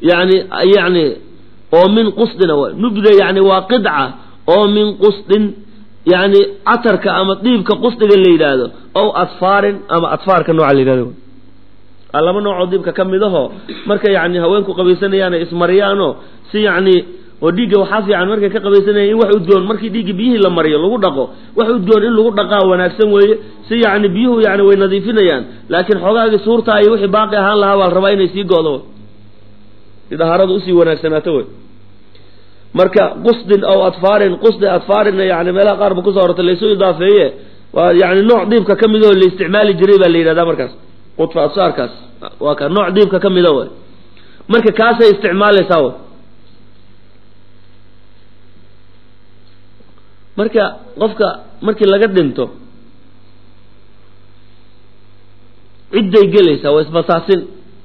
yani yani oo min qusdina wa nubda yani waa qidca oo min qusdin yani catarka ama dhiibka qusdiga la yidhaahdo ow adfaarin ama adfaarka nooca la yidhahdo laba noocoo diibka ka midaho marka yani haweenku qabaysanayaan ay ismariyaanoo si yani oo dhiigga waxaa fiican markay ka qabaysanayaan in wax udgoon markii dhiigga biyihii la mariyo lagu dhaqo wax udgoon in lagu dhaqaa wanaagsan weeye si yani biyuhu yani way nadiifinayaan laakiin xoogaagii suurtaa iyo wixii baaqi ahaan lahaa baa la rabaa inay sii go'do si dahaaradu usii wanaagsanaato wey marka qusdin aw adfaarin qusdi adfaarinna yani meelaha qaar ba kusoo hortay laysu idaafeeye waa yani nooc diibka ka midoo la isticmaali jiray baa la yidhahdaa markaas qudfa absaarkaas waa ka nooc diibka ka mida way marka kaasay isticmaalaysaa way marka qofka markii laga dhinto cidday gelaysaa waa isbasaasin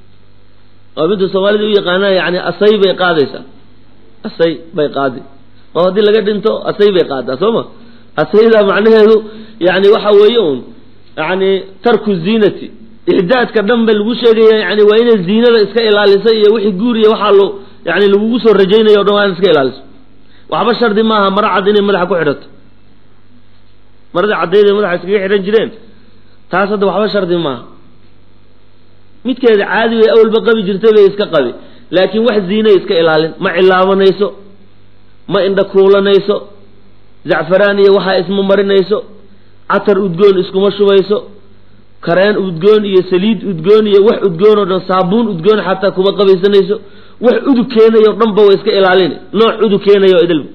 oo midda soomaalida u yaqaanaan yani asay bay qaadaysaa asay bay qaadi oo haddii laga dhinto asay bay qaadaa soo ma asayda macnaheedu yani waxa weeye un yani tarku ziinati ixdaadka dhan ba lagu sheegaya yani waa inay ziinada iska ilaaliso iyo wixii guuriya waxaa lo yani lagugu soo rajaynayo o dhan waa in iska ilaaliso waxba shardi maaha maro cad inay madaxa ku xidhato maradii caddayd madaxa iskaga xidhan jireen taas hadda waxba shardi maaha midkeeda caadi way awalba qabi jirtay bay iska qabi laakiin wax ziinay iska ilaalin ma cilaabanayso ma indha kuulanayso zacfaraan iyo waxaa isma marinayso catar udgoon iskuma shubayso kareen udgoon iyo saliid udgoon iyo wax udgoon oo dhan saabuun udgoon xataa kuma qabaysanayso wax udug keenayo dhanba way iska ilaalina nooc udug keenayo idilba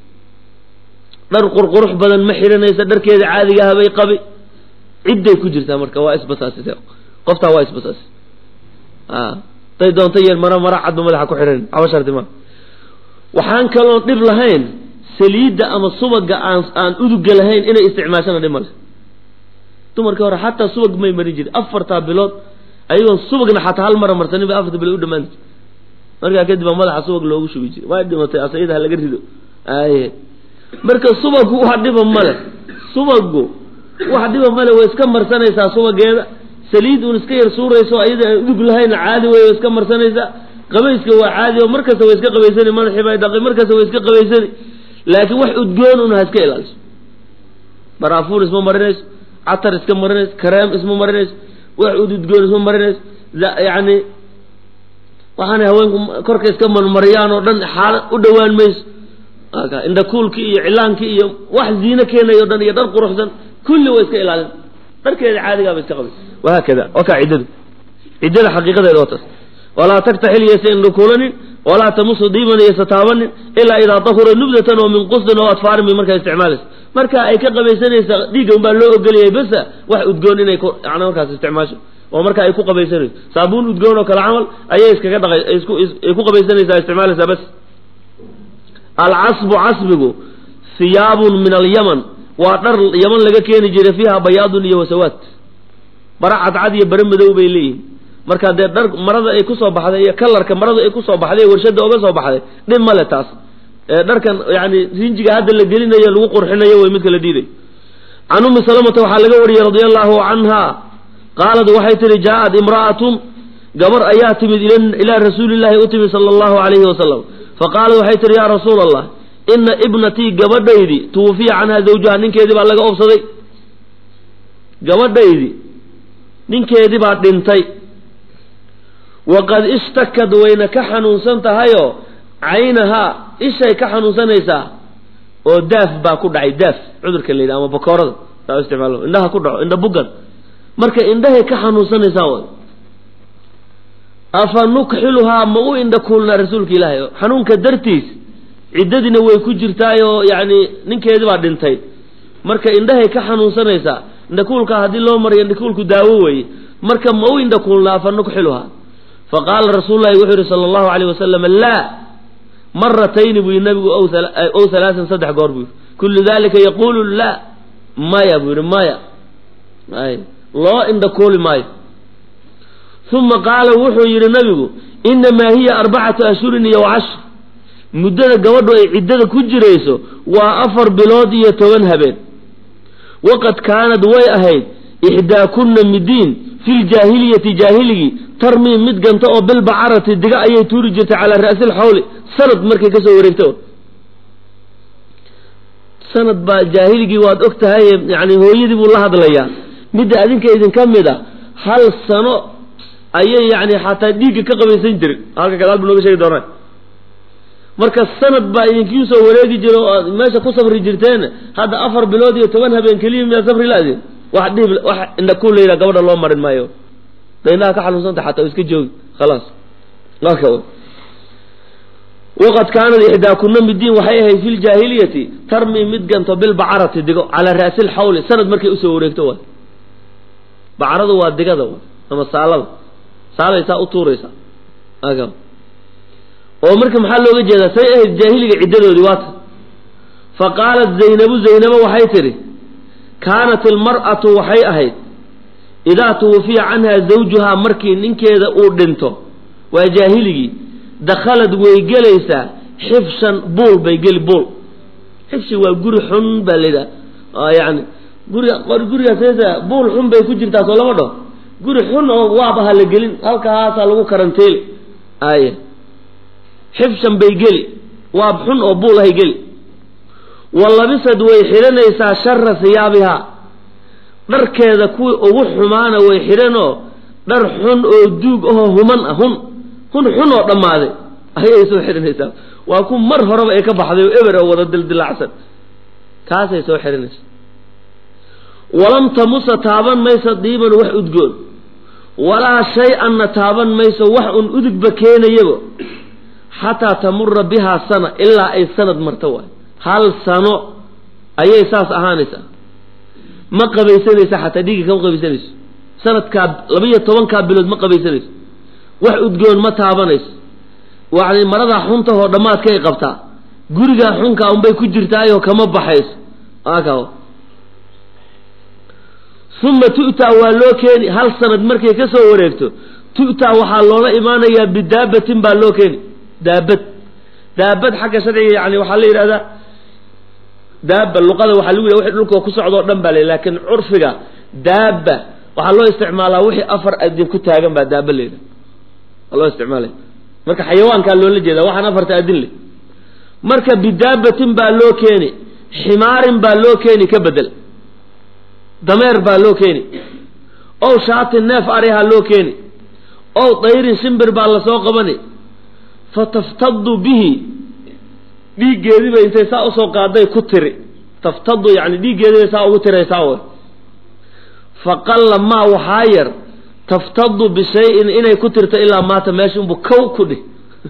dhar qurqurux badan ma xihanaysa dharkeeda caadigaha bay qabi cidday ku jirtaa marka waa isbasaasise qoftaa waa isbasaasi haday doonto yar mara mara cadba madaxa ku xidhan waxba shardi maa waxaan kaloon dhib lahayn saliidda ama subaga aan aan uduga lahayn inay isticmaashana dhib male dumarkii hore xataa subag may marin jirin afartaa bilood ayagoon subagna xataa hal mara marsanin bay afarta bilood u dhamaan jirta markaa kadib baa madaxa subag loogu shubi jiray waa dhimatay asayada ha laga rido aye marka subagu wax dhiba male subagu wax dhiba male way iska marsanaysaa subageeda saliid uun iska yar suurayso ayada aan udug lahayn caadi wey way iska marsanaysaa qabayska waa caadi oo markasta way iska qabaysani madaxii bay dhaqay markasta way iska qabaysani laakiin wax udgoon un ha iska ilaaliso baraafuun isma marinayso catar iska marinayso kareem isma marinayso wax ududgoon isma marinayso yani waxaana haweenku korka iska marmariyaan oo dhan xaala u dhowaan mayso indhakuulki iyo cilaankii iyo wax ziino keenayo o dhan iyo dhar quruxsan kulli way iska ilaalin dharkeeda caadigaaba iska qabay wahaakada wakaa ciddadu ciddada xaqiiqadeeda waa taas walaa taktaxil yaysa indhakuulanin walaa tamusu diiban yaysa taabanin ilaa idaa dahura nubdatan oo min qusdin oo adfaarin bay markaa isticmaalaysa marka ay ka qabaysanaysa dhiigga unbaa loo ogoliyay besa wax udgoon inay yani markaas isticmaasho oo marka ay ku qabaysanayso saabuun udgoon oo kale camal ayay iskaga dhaqay ay ku qabaysanaysaa isticmaalaysaa bas alcasbu casbigu hiyaabun min alyaman waa dhar yaman laga keeni jiray fiiha bayaadun iyo wasawaad bara cadcad iyo bare madow bay leeyihin marka dee dhar marada ay kusoo baxday iyo kalarka marada ay kusoo baxday warshada oga soo baxday dhib male taas dharkan yani rinjiga hadda la gelinayo lagu qurxinayo way midka la diiday can ummi salamata waxaa laga wariyey radia allahu canha qaalad waxay tihi jaa-ad imra'atun gabar ayaa timid ilaa rasuulillahi u timid sala allahu alayhi wasalam faqaalat waxay tihi yaa rasuul allah ina ibnatii gabadhaydi tuwufiya canha zawjaha ninkeedii baa laga obsaday gabadhaydi ninkeedii baa dhintay waqad ishtakad wayna ka xanuunsan tahayoo caynahaa ishay ka xanuunsanaysaa oo daaf baa ku dhacay daaf cudurka la yidhaha ama bakoorada saa isticmaalo indhaha ku dhaco indha bugan marka indhahay ka xanuunsanaysaa way afa nukxiluhaa ma u indha kuulnaa rasuulka ilaahay xanuunka dartiis ciddadiina way ku jirtaayoo yacni ninkeedii baa dhintay marka indhahay ka xanuunsanaysaa indhakuulka haddii loo mariyo indhakuulku daawo weeye marka ma u indha kuulnaa afa nukxiluhaa faqaala rasuululahi wuxuu yihi sala allahu alayh wasalam laa maratayni buu yihi nabigu ow halaasan saddex goor buu yihi kullu dalika yaquulu laa maya buu yihi maya ay loo indha kuuli maayo uma qaala wuxuu yidhi nabigu inamaa hiya arbacatu ashhurin iyo cashr muddada gabadhu ay ciddada ku jirayso waa afar bilood iyo toban habeen waqad kaanad way ahayd ixdaakunna midiin fi ljaahiliyati jaahiligii tarmii mid ganta oo bilbacarati diga ayay tuuri jirtay calaa ra'si lxawli sanad markay kasoo wareegto sanad baa jaahiligii waad og tahay yani hooyadii buu la hadlayaa midda adinka idinka mid a hal sano ayay yani xataa dhiigga ka qabaysan jirin halka gadaal bu nooga sheegi doonaa marka sanad baa idinkii soo wareegi jira oo aad meesha ku safri jirteen hadda afar bilood iyo toban habeen keliya miyaa safri la-din wax dhib wax indha ku layidhaha gabadha loo marin maayo daynaha ka xanuunsanta xataa iska joogi khalaas marka waqad kaanad ixdaakuna midiin waxay ahayd fi ljaahiliyati tarmi mid ganto bilbacarati digo calaa ra'si lxawli sanad markay usoo wareegto waay bacaradu waa digada waay ama saalada saalay saa u tuuraysaa oo marka maxaa looga jeedaa say ahayd jaahiliga ciddadoodii waata fa qaalat zaynabu zaynabo waxay tidhi kaanat ilmar'atu waxay ahayd idaa tuwufiya canha zawjuhaa markii ninkeeda uu dhinto waa jaahiligii dakhalad way gelaysaa xifshan buul bay geli buul xifshi waa guri xun baa layidhaha yani guri gurigaas buul xun bay ku jirtaa soo lama dhaho guri xun oo waaba ha la gelin halkaasaa lagu karanteeli ay xifshan bay geli waab xun oo buul ahay geli wa labisad way xidhanaysaa shara hiyaabihaa dharkeeda kuwii ugu xumaana way xidhanoo dhar xun oo duug ahoo human ah hun hun xun oo dhammaaday ayay soo xidhanaysaa waa ku mar horeba ay ka baxday oo eber oo wada dildilaacsan kaasay soo xidhanaysaa walam tamusa taaban mayso diiban wax udgoon walaa shay-anna taaban mayso wax un udugba keenayaba xataa tamura bihaa sana ilaa ay sanad marto waay hal sano ayay saas ahaanaysaa ma qabaysanaysa xataa dhiigga kama qabaysanayso sanadkaa labiyo tobankaa bilood ma qabaysanayso wax udgoon ma taabanayso yani maradaa xuntahoo dhammaadkay qabtaa gurigaa xunkaa unbay ku jirtaayoo kama baxayso aka uma tu'taa waa loo keeni hal sanad markay ka soo wareegto tu'taa waxaa loola imaanayaa bidaabatin baa loo keeni daabad daabad xagga sharciga yani waxaa la yidhahdaa daaba luqada waxaa lagu yidhah wixii dhulka ku socdoo dhan baa la laakiin curfiga daaba waxaa loo isticmaalaa wixii afar adin ku taagan baa daaba la yidhaha waa loo isticmaalaya marka xayawaankaa loola jeeda waxaan afarta adin leh marka bidaabatin baa loo keeni ximaarin baa loo keeni ka bedel dameer baa loo keeni ow shaatin neef arihaa loo keeni ow dayrin shimbir baa lasoo qabani fataftadu bihi dhiiggeediiba intay saa usoo qaaday ku tiri taftadu yani dhiiggeediibay saa ugu tiraysaa way faqalla maa waxaa yar taftadu bishayin inay ku tirto ilaa maata meesha unbu kow ku dhih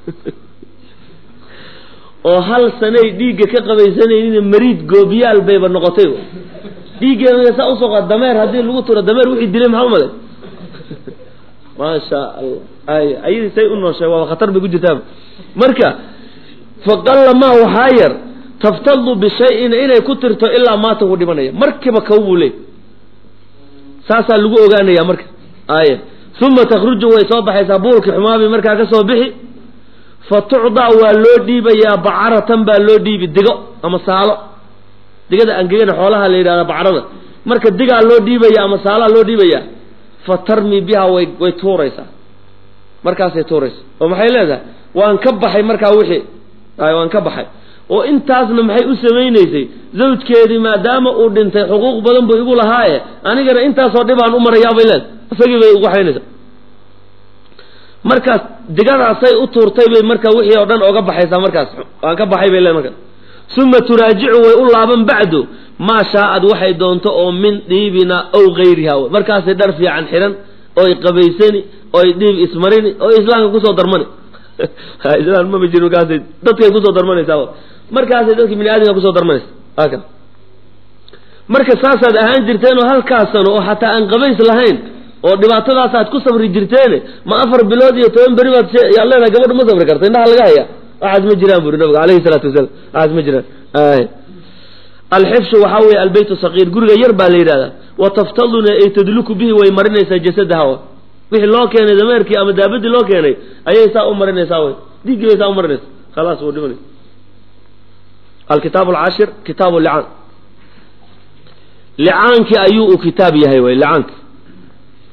oo hal sanay dhiigga ka qabaysanaynin mariid goobiyaal bayba noqotay dhiiggeeda saa usoo qaad dameer haddii lagu tiro dameer wixii dilay maxaa umale maasha allah ay ayadii say u nooshay waaba khatar bay ku jirtaa marka faqalla maa waxaa yar taftadu bishayin inay ku tirto ilaa maata wuu dhimanaya markiiba kow buu leey saasaa lagu ogaanaya marka aya uma takhruju way soo baxaysaa buulkii xumaabay markaa ka soo bixi fa tucdaa waa loo dhiibayaa bacaratan baa loo dhiibi digo ama saalo digada angegana xoolaha la yidhahda bacarada marka digaa loo dhiibaya ama saalaha loo dhiibayaa fa tarmi bihaa way way tuuraysaa markaasay tuuraysaa oo maxay leedahay waan ka baxay markaa wixii ay waan ka baxay oo intaasna maxay u samaynaysay zawjkeedii maadaama uu dhintay xuquuq badan buu igu lahaaye anigana intaasoo dhibaan u marayaabay leed isagii bay ugu xaynaysaa markaas digadaasay u tuurtay bay marka wixii oo dhan oga baxaysaa markaas waan ka baxay bay leed markaas uma turaajicu way u laaban bacdu maa shaaad waxay doonto oo min dhiibina ow gayriha markaasay dhar fiican xidhan oy qabaysani oy dhiib ismarini oo islaamka kusoo darmani islaan mama jiro markaasay dadkay kusoo darmanaysaa markaasay dadki bini aadamka kusoo darmanaysa haka marka saasaad ahaan jirteen oo halkaas sano oo xataa aan qabays lahayn oo dhibaatadaasaad ku sabri jirteene ma afar bilood iyo toban beri baad yaad leedahay gabadha ma sabri karta indhaha laga haya waxaas ma jiraan buri nabiga alayhi salaatu wasalaam waxaas ma jiraan alxifshu waxaa weeye albeyt saqiir guriga yar baa la yidhahdaa wa taftaduna ay tadluku bihi way marinaysaa jasadaha wixii loo keenay dameerkii ama daabadii loo keenay ayay saa u marinaysaa wy dhiiggii bay saa u marinaysa khalaas wuu dhimanay alkitaab alcashir kitaabu licaan licaankii ayuu u kitaab yahay wy licaanki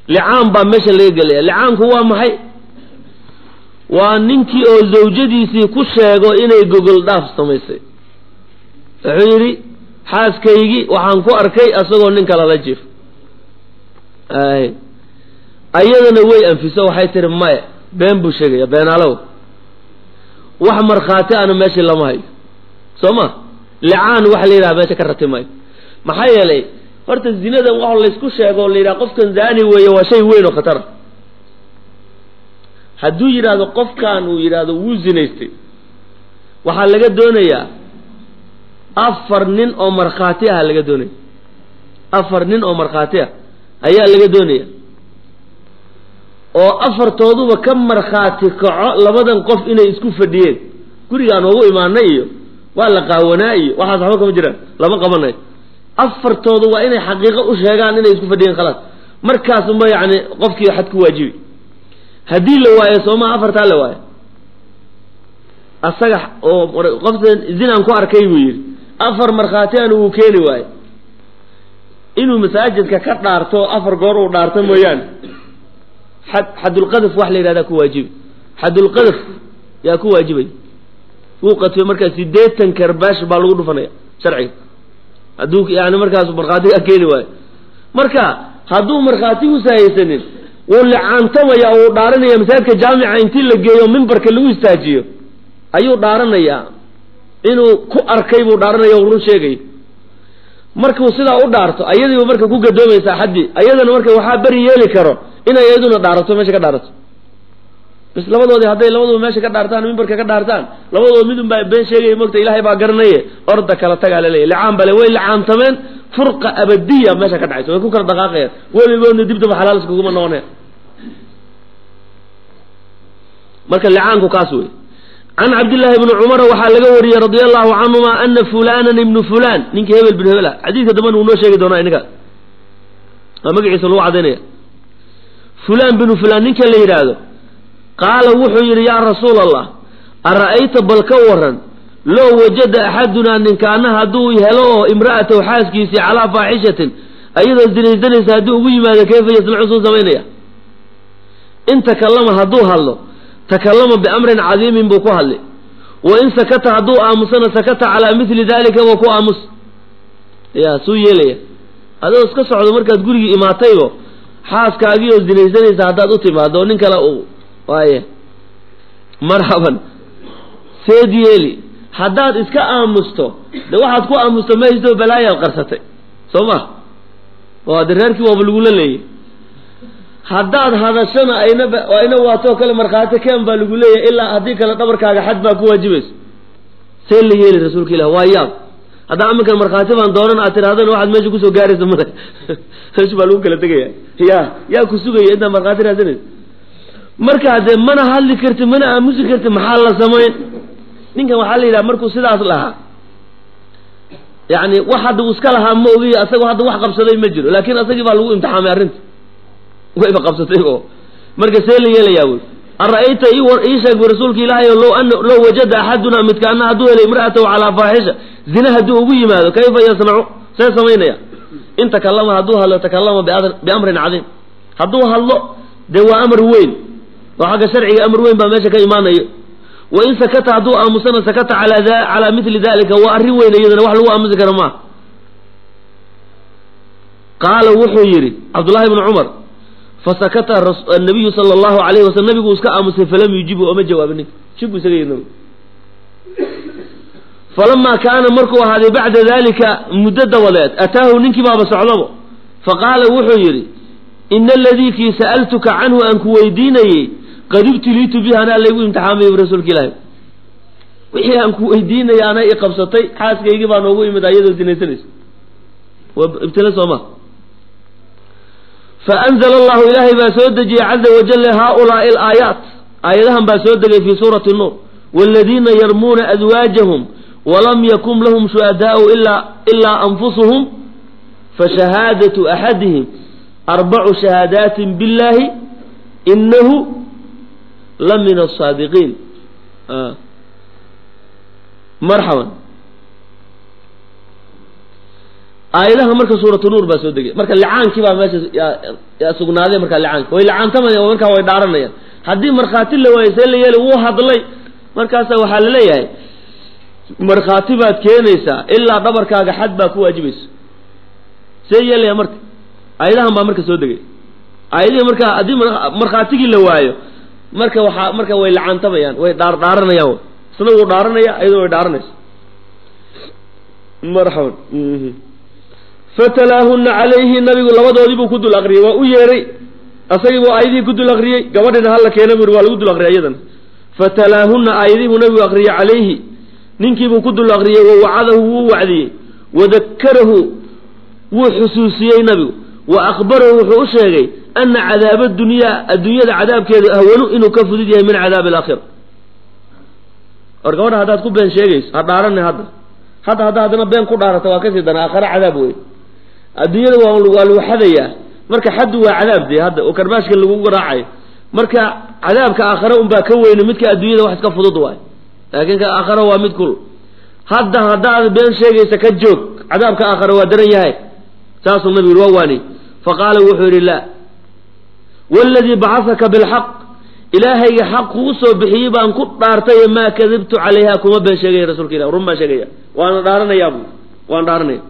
licaan baa meesha laga gelaya licaanku waa maxay waa ninkii oo zawjadiisii ku sheego inay gogol dhaaf samaysay wuxuu yidhi xaaskaygii waxaan ku arkay asagoo nin kale la jiif ay ayadana way anfiso waxay tihi maya been buu sheegaya beenaalow wax markhaati ana meeshii lama hayo soo ma licaan waxa la yidhaha meesha ka rati maayo maxaa yeelay horta zinadan wax laysku sheego o la yidhaha qofkan zaani weeye waa shay weyn oo khatara hadduu yidhaahdo qofkan uu yidhaahdo wuu zinaystay waxaa laga doonayaa afar nin oo markhaati ah laga doonaya afar nin oo markhaati ah ayaa laga doonaya oo afartooduba ka markhaati kaco labadan qof inay isku fadhiyeen gurigaan ugu imaanay iyo waa la qaawanaa iyo waxaas waxba kama jiraan lama qabanayo afartoodu waa inay xaqiiqo u sheegaan inay isku fadhiyeen khalaas markaasunba yacni qofkii xad ku waajibi haddii la waayo soomaa afartaa la waayo asaga oo qofta zinaan ku arkay buu yidhi afar markhaati an uu keeni waayo inuu masaajidka ka dhaarto afar goor uu dhaarto mooyaane xad xadulqadaf wax la yidhahdaa ku waajibi xadulqadaf yaa ku waajibay wuu qatfay markaa sideetan karbaash baa lagu dhufanaya sharciga hadduu yani markaas markhaatiga keeni waayo marka hadduu markhaatiguusa haysanin wuu licaantamaya oo uu dhaaranaya masaajidka jaamica intii la geeyo mimbarka lagu istaajiyo ayuu dhaaranayaa inuu ku arkay buu dhaaranaya o run sheegay markuu sidaa u dhaarto ayadiiba marka ku gadoomaysaa xaddii ayadana marka waxaa beri yeeli karo inay iyaduna dhaarato meesha ka dhaarato bis labadoodii hadday labaduba meesha ka dhaartaan mimbarka ka dhaartaan labadood midun baa been sheegaya mogta ilaahay baa garanaye orda kala tagaa laleeyahy licaan bale way licaantameen furqa abadiya meesha ka dhacaysa way ku kala dhaqaaqayaan weligoodna dibdaba xalaal iskuguma noqonaya marka licaanku kaas wey can cabdillaahi bni cumara waxaa laga wariyey radia allahu canhuma ana fulanan ibnu fulan ninkii hebel bin hebel ah xadiidka dambana wuu noo sheegi doonaa inaga waa magaciisa lagu cadaynaya fulan binu fulan ninka la yidhaahdo qaala wuxuu yidhi yaa rasuul allah ara'ayta bal ka waran low wajada axadunaa ninkaana hadduu helo oo imra'atahu xaaskiisii calaa faaxishatin ayadoo zinaysanaysa haddii ugu yimaado kayfa yasnacu suu samaynaya in takallama hadduu hadlo takallama biamrin cadiimin buu ku hadli wa in sakata hadduu aamusana sakata calaa mili dalika waa ku aamus ya suu yeelaya adoo iska socdo markaad gurigii imaataybo xaaskaagii oo zinaysanaysa haddaad u timaado nin kale u waaye marxaban seed yeeli haddaad iska aamusto de waxaad ku aamusto mahaysto balaayaad qarsatay soo ma oo de reerkii waaba lagula leeyay haddaad hadashana ayna ayna waatoo kale markhaati keen baa lagu leeyahay ilaa haddii kale dhabarkaaga xad baa ku waajibayso see la yeeli rasuulka ilah waa yaab haddaa aminkan markhaati baan doonan aad tirahdana waxaad meesha kusoo gaaraysa male meesha baa lagu kala tegaya ya yaa ku sugaya intaad markhaati raadsanaysa markaa dee mana hadli karti mana aamusi karti maxaa la samayn ninkan waxaa la yidhaha markuu sidaas lahaa yani wax hadda uu iska lahaa ma ogiy asagoo hadda wax qabsaday ma jiro laakin asagii baa lagu imtixaamay arrinta wayba qabsatay oo marka see la yeelayaa wey ara-ayta ii sheeg bu rasuulka ilaahay low an low wajada axaduna midkaana hadduu helay imra'atahu calaa faaxisha zina hadduu ugu yimaado kayfa yasnacu see samaynaya in takallama hadduu hadlo takallama biamrin cadiim hadduu hadlo dee waa amar weyn oo xagga sharciga amar weyn baa meesha ka imaanayo wa in sakata hadduu aamusana sakata calaa calaa mili dalika waa arrin weyn iyadana wax lagu aamusi kara maaha qaala wuxuu yidhi cabdullahi bnu cumar fasakata nabiyu sala allahu alayhi wasalam nabigu iska aamusay falam yujibu oma jawaabin ninka shib bu isaga yidhi nabigu falamaa kaana markuu ahaaday bacda dalika muddo dabadeed ataahu ninkii baaba socdabo faqaala wuxuu yidhi ina aladii kii sa'altuka canhu aan ku weydiinayey qad ibtiliitu bihi anaa laygu imtixaamay rasuulka ilaahi wixii aan ku weydiinaya anaa i qabsatay xaaskaygii baa noogu imid ayadoo sinaysanaysa waa ibtila sooma faanzla allahu ilaahay baa soo dejiyey caza wajalla haaulaai alaayaat aayadahan baa soo degay fii suurati nuur waaladiina yarmuuna adwaajahum walam yakun lahum shuhadaau ilaa anfusuhum fashahaadatu axadihim arbacu shahaadaatin biاllahi inahu la min asaadiqiin marxaban aayadaha marka suuratu nuur baa soo degay marka licaankii baa meesha yaa sugnaaday marka licaanka way licaantamayaan markaa way dhaaranayaan haddii markhaati la waayo see la yeeli wuu hadlay markaasa waxaa la leeyahay markhaati baad keenaysaa ilaa dhabarkaaga xad baa ku waajibaysa see yeelaya marka aayadahan baa marka soo degay aayadihii marka haddii markhaatigii la waayo marka waxaa marka way lacaantamayaan way dhaar dhaaranayaan isna wuu dhaaranaya ayadoo way dhaaranaysa marxaban fatalaahuna calayhi nabigu labadoodii buu ku dul aqriyey waa u yeeray asagii buu aayadihii ku dul aqriyey gabadhina hala keena buu waa lagu dul aqriyay iyadana fatalaahuna aayadihii buu nabigu aqriyey calayhi ninkiibuu ku dul aqriyey wa wacadahu wuu wacdiyey wadakarahu wuu xusuusiyey nabigu wa akbarahu wuxuu u sheegay ana cadaaba dunyaa adduunyada cadaabkeedu ahwanu inuu ka fudud yahay min cadaabi alaakhira or gabadha haddaad ku been sheegayso ha dhaarani hadda hadda hadda haddana been ku dhaarata waa kasii dana aakhare cadaab wey adduunyada waa waa lagu xadayaa marka xaddu waa cadaab dee hadda oo karbaashka lagu garaacayo marka cadaabka aakhare unbaa ka weyne midka adduunyada wax iska fudud waay laakiin ka aakhare waa mid kul hadda haddaad been sheegaysa ka joog cadaabka aakhare waa daran yahay saasuu nabigu yidhi waa waani faqaala wuxuu yidhi laa waladii bacasaka bilxaq ilaahayga xaq kugu soo bixiyey baan ku dhaartay maa kadibtu calayha kuma been sheegaya rasuulka ilah run baan sheegaya waana dhaaranayaa bu waan dhaaranaya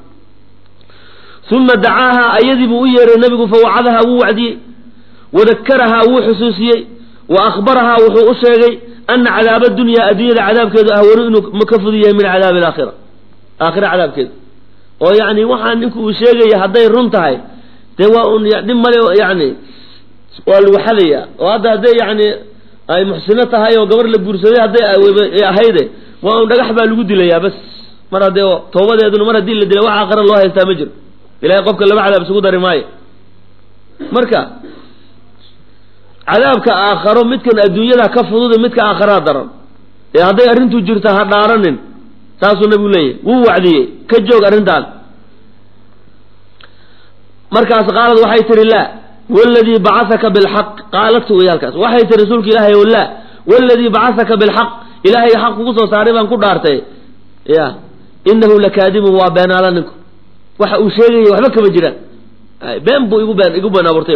uma dacaaha ayadii buu u yeeray nabigu fawacadahaa wuu wacdiyey wadakarahaa wuu xusuusiyey wa akhbarahaa wuxuu u sheegay ana cadaaba dunyaa adduunyada cadaabkeedu ahwanu inuu ka fudud yahay min cadaabi alaakhira aakhira cadaabkeeda oo yacni waxaa ninku uu sheegaya hadday run tahay dee waa un dhib male yani waa lagu xadayaa oo hadda hadday yani ay muxsino tahay oo gabar la guursaday hadday ahayde waa un dhagax baa lagu dilayaa bas mar haddee toobadeeduna mar haddii la dilay wax aakhira loo haystaa ma jiro ilahay qofka laba cadaab isugu dari maayo marka cadaabka aakharo midkan adduunyada ka fududa midka aakharaa daran ee hadday arrintu jirta ha dhaaranin saasuu nabigu leeyahy wuu wacdiyey ka joog arrintaan markaas qaalad waxay tihi laa waladii bacasaka bilxaq qaalatu wey halkaas waxay tihi rasuulka ilaahay o laa waladii bacasaka bilxaq ilaahay xaq kugu soo saaray baan ku dhaartay ya inahu lakaadibun waa beenaala ninku waxa uu sheegaya waxba kama jiraan been buu igu been igu been abuurtay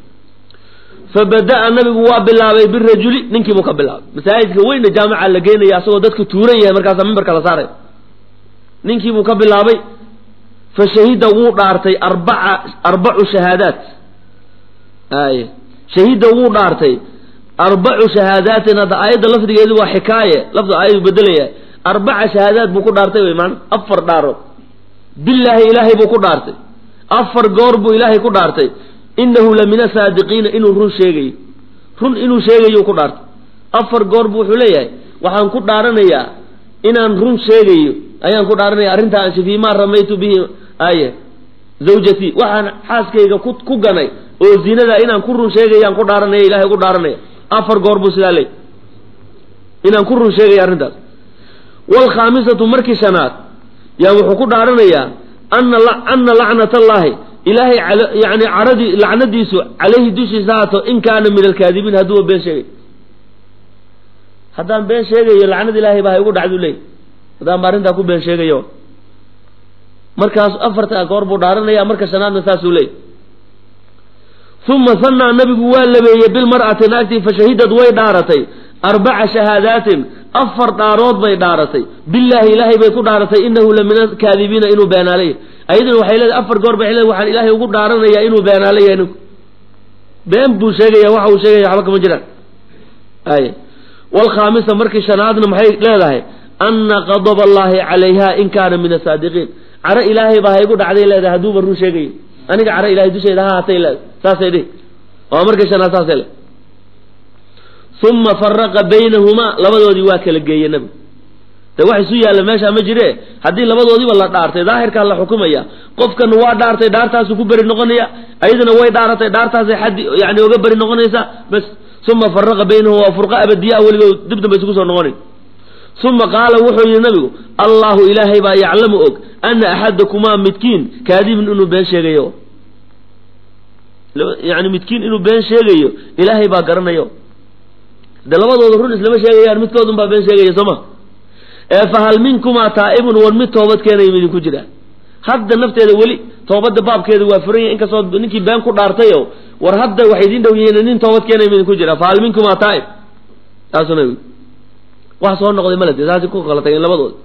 fabada'a nabigu waa bilaabay birajuli ninkii buu ka bilaabay masaajidka weyna jaamica la geenaya asagoo dadku tuuran yahay markaasaa mimbarka la saaray ninkii buu ka bilaabay fa shahida wuu dhaartay arbaca arbacu shahaadaat ay shahida wuu dhaartay arbacu shahaadaatin hadda aayadda lafdigeedu waa xikaaye lafdi aayadu bedelaya arbaca shahaadaat buu ku dhaartay wey maana afar dhaarood billaahi ilaahay buu ku dhaartay afar goor buu ilaahay ku dhaartay inahu la min asaadiqiina inuu run sheegayo run inuu sheegayo ku dhaartay afar goor buu wuxuu leeyahay waxaan ku dhaaranayaa inaan run sheegayo ayaan ku dhaaranaya arrintaa ansha fii maa ramaytu bihi aye zawjatii waxaan xaaskayga ku ku ganay oo zinada inaan ku run sheegayaan ku dhaaranaya ilahay ku dhaaranaya afar goor buu sidaa leey inaan ku run sheegaya arrintaas waalkhaamisatu markii shanaad yaa wuxuu ku dhaaranayaa ana ana lacnat allaahi ilaahay yani caradii lacnadiisu calayhi dushiisa haato in kaana min alkaadibiin hadduuba been sheegay haddaan been sheegayo lacnad ilaahay baa ha igu dhacdu leey haddaan ba arrintaa ku been sheegayo markaas afarta goor buu dhaaranaya marka shanaadna saasuu leey uma sanaa nabigu waa labeeyey bilmar'ati naagtii fashahidad way dhaaratay arbaca shahaadaatin afar dhaarood bay dhaaratay billaahi ilaahay bay ku dhaaratay inahu la min alkaadibiina inuu beenaalay ayaduna waxay leedahay afar goor bay leedahay waxaan ilaahay ugu dhaaranayaa inuu beenaala yahay ninku been buu sheegaya waxa uu sheegaya waxba kama jiraan ay waalkhaamisa markii shanaadna maxay leedahay ana qadaba allaahi calayha in kaana min asaadiqiin caro ilaahay baa ha igu dhacday leedahay hadduuba run sheegayo aniga caro ilahay dusheeda ha haatay leedahay saasay dhihi waa markii shanaad saasay le uma faraqa baynahumaa labadoodii waa kala geeye nabigu de wax isu yaalla meeshaa ma jire haddii labadoodiiba la dhaartay daahirkaa la xukumaya qofkan waa dhaartay dhaartaasuu ku beri noqonaya ayadana way dhaaratay dhaartaasay xaddi yani oga beri noqonaysaa bas uma faraqa baynahum waa furqa abadiyaa weligood dib damba isugu soo noqonayn uma qaala wuxuu yihi nabigu allahu ilaahay baa yaclamu og ana axadakumaa midkiin kaadibun inuu been sheegayo yani midkiin inuu been sheegayo ilaahay baa garanayo de labadooda run islama sheegayaan midkoodun baa been sheegaya soo ma ee fahal minkumaa taa'ibun war mid toobad keenaya midinku jira hadda nafteeda weli toobadda baabkeeda waa furan yahay inkastoo ninkii been ku dhaartayo war hadda waxay idin dhow yihiin nin toobad keenay midin ku jira fahal minkumaa taa'ib taasuna wax soo noqday malade saasi ku kala tageen labadooda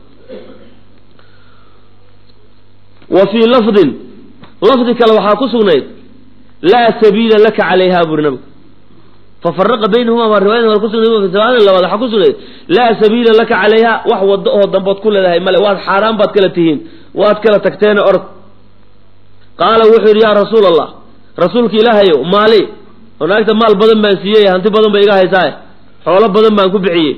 wa fii lafdin lafdi kale waxaa ku sugnayd laa sabiila laka calayha buri nabigu fafaraqa baynahuma baa riwaayada hore kusugnay riwaayada labaad waxaa ku sugnayd laa sabiila laka calayha wax wado oo dambood ku leedahay male waad xaaraan baad kala tihiin waad kala tagteene orod qaala wuxuu yidhi yaa rasuul allah rasuulka ilaahayow maali oo naagta maal badan baan siiyey hanti badan ba iga haysaaye xoolo badan baan ku bixiyey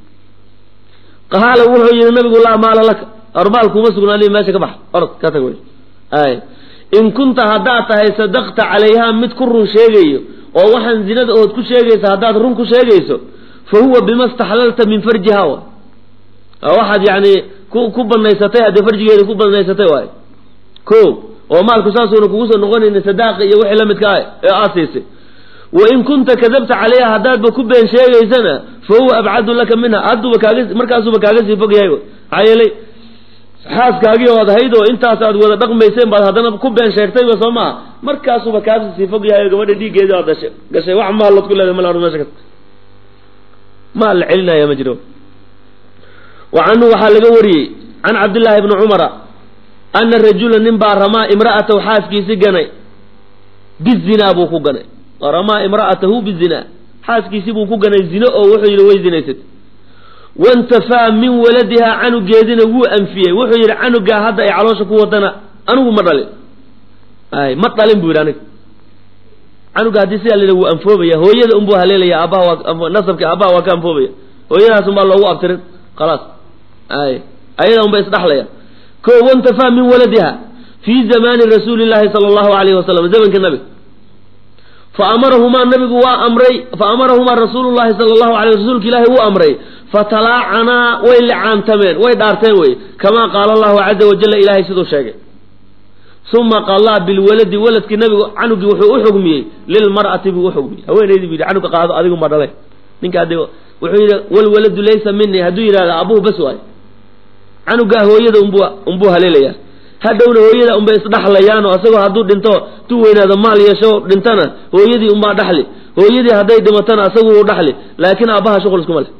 qaala wuxuu yidhi nabigu laa maala laka ormaal kuma sugnaani meesha ka bax orod ka tag wey ay in kunta haddaad tahay sadaqta calayha mid ku run sheegayo oo waxaan zinada ood ku sheegaysa haddaad run ku sheegayso fa huwa bima staxlalta min farjiha wa waxaad yani ku ku banaysatay haddee farjigeeda ku banaysatay waay ko oo maalku saasuuna kugu soo noqonayna sadaaqa iyo wixii la midka ah ee aad siisay wa in kunta kadabta calayha haddaadba ku been sheegaysana fa huwa abcadu laka minha hadduba kaaga markaasuba kaaga sii fog yahay maxaa yeelay xaaskaagii ood ahayd oo intaas aad wada dhaqmayseen baad haddana ku been sheegtayba soo maha markaasuba kaasi sii fog yahay oo gabadha dhiiggeedii aad dashay gashay wax maalood ku leedahay mal meesha ka maal la celinaya ma jiro wa canhu waxaa laga wariyey can cabdillaahi bni cumara ana rajula nin baa ramaa imra'atahu xaaskiisi ganay bizinaa buu ku ganay ramaa imra'atahu bizinaa xaaskiisi buu ku ganay zino oo wuxuu yidhi way zinaysatay wantafaa min waladihaa canugeedina wuu anfiyey wuxuu yidhi canugaa hadda ay caloosha ku wadana anigu ma dhalin ay ma dhalin buu yidhi aniga canuga haddii sidaa la yidhi wuu anfoobaya hooyada unbuu haleelaya aabbaha waa nasabka aabbaha waa ka anfoobaya hooyadaas unbaa loogu abtirin khalaas ay ayada unba isdhaxlaya ko wantafaa min waladiha fii zamaani rasuuli llahi sala allahu alayhi wasalam zamanka nabiga fa amarahumaa nabigu waa amray fa amarahumaa rasuulu llahi sala allahu alay rasuulka ilaahi wuu amray fatalaacanaa way licaantameen way dhaarteen wey kamaa qaala allahu caza wajalla ilaahay siduu sheegay uma qalaa bilwaladi waladkii nabigu canugii wuxuu u xugmiyey lilmar'ati buu uxugmiyey haweenaydii bu yidhi canuga qaado adigunbaa dhalay ninka ade wuxuu yidhi walwaladu laysa minii hadduu yidhahda abuhu bas waay canugaa hooyada unbu unbuu haleelayaa hadhowna hooyada unbay isdhaxlayaan oo asagoo hadduu dhinto tu weynaado maal yeesho dhintana hooyadii unbaa dhaxli hooyadii hadday dhimatana asagu uu dhaxli laakiin aabbaha shuqul iskuma leh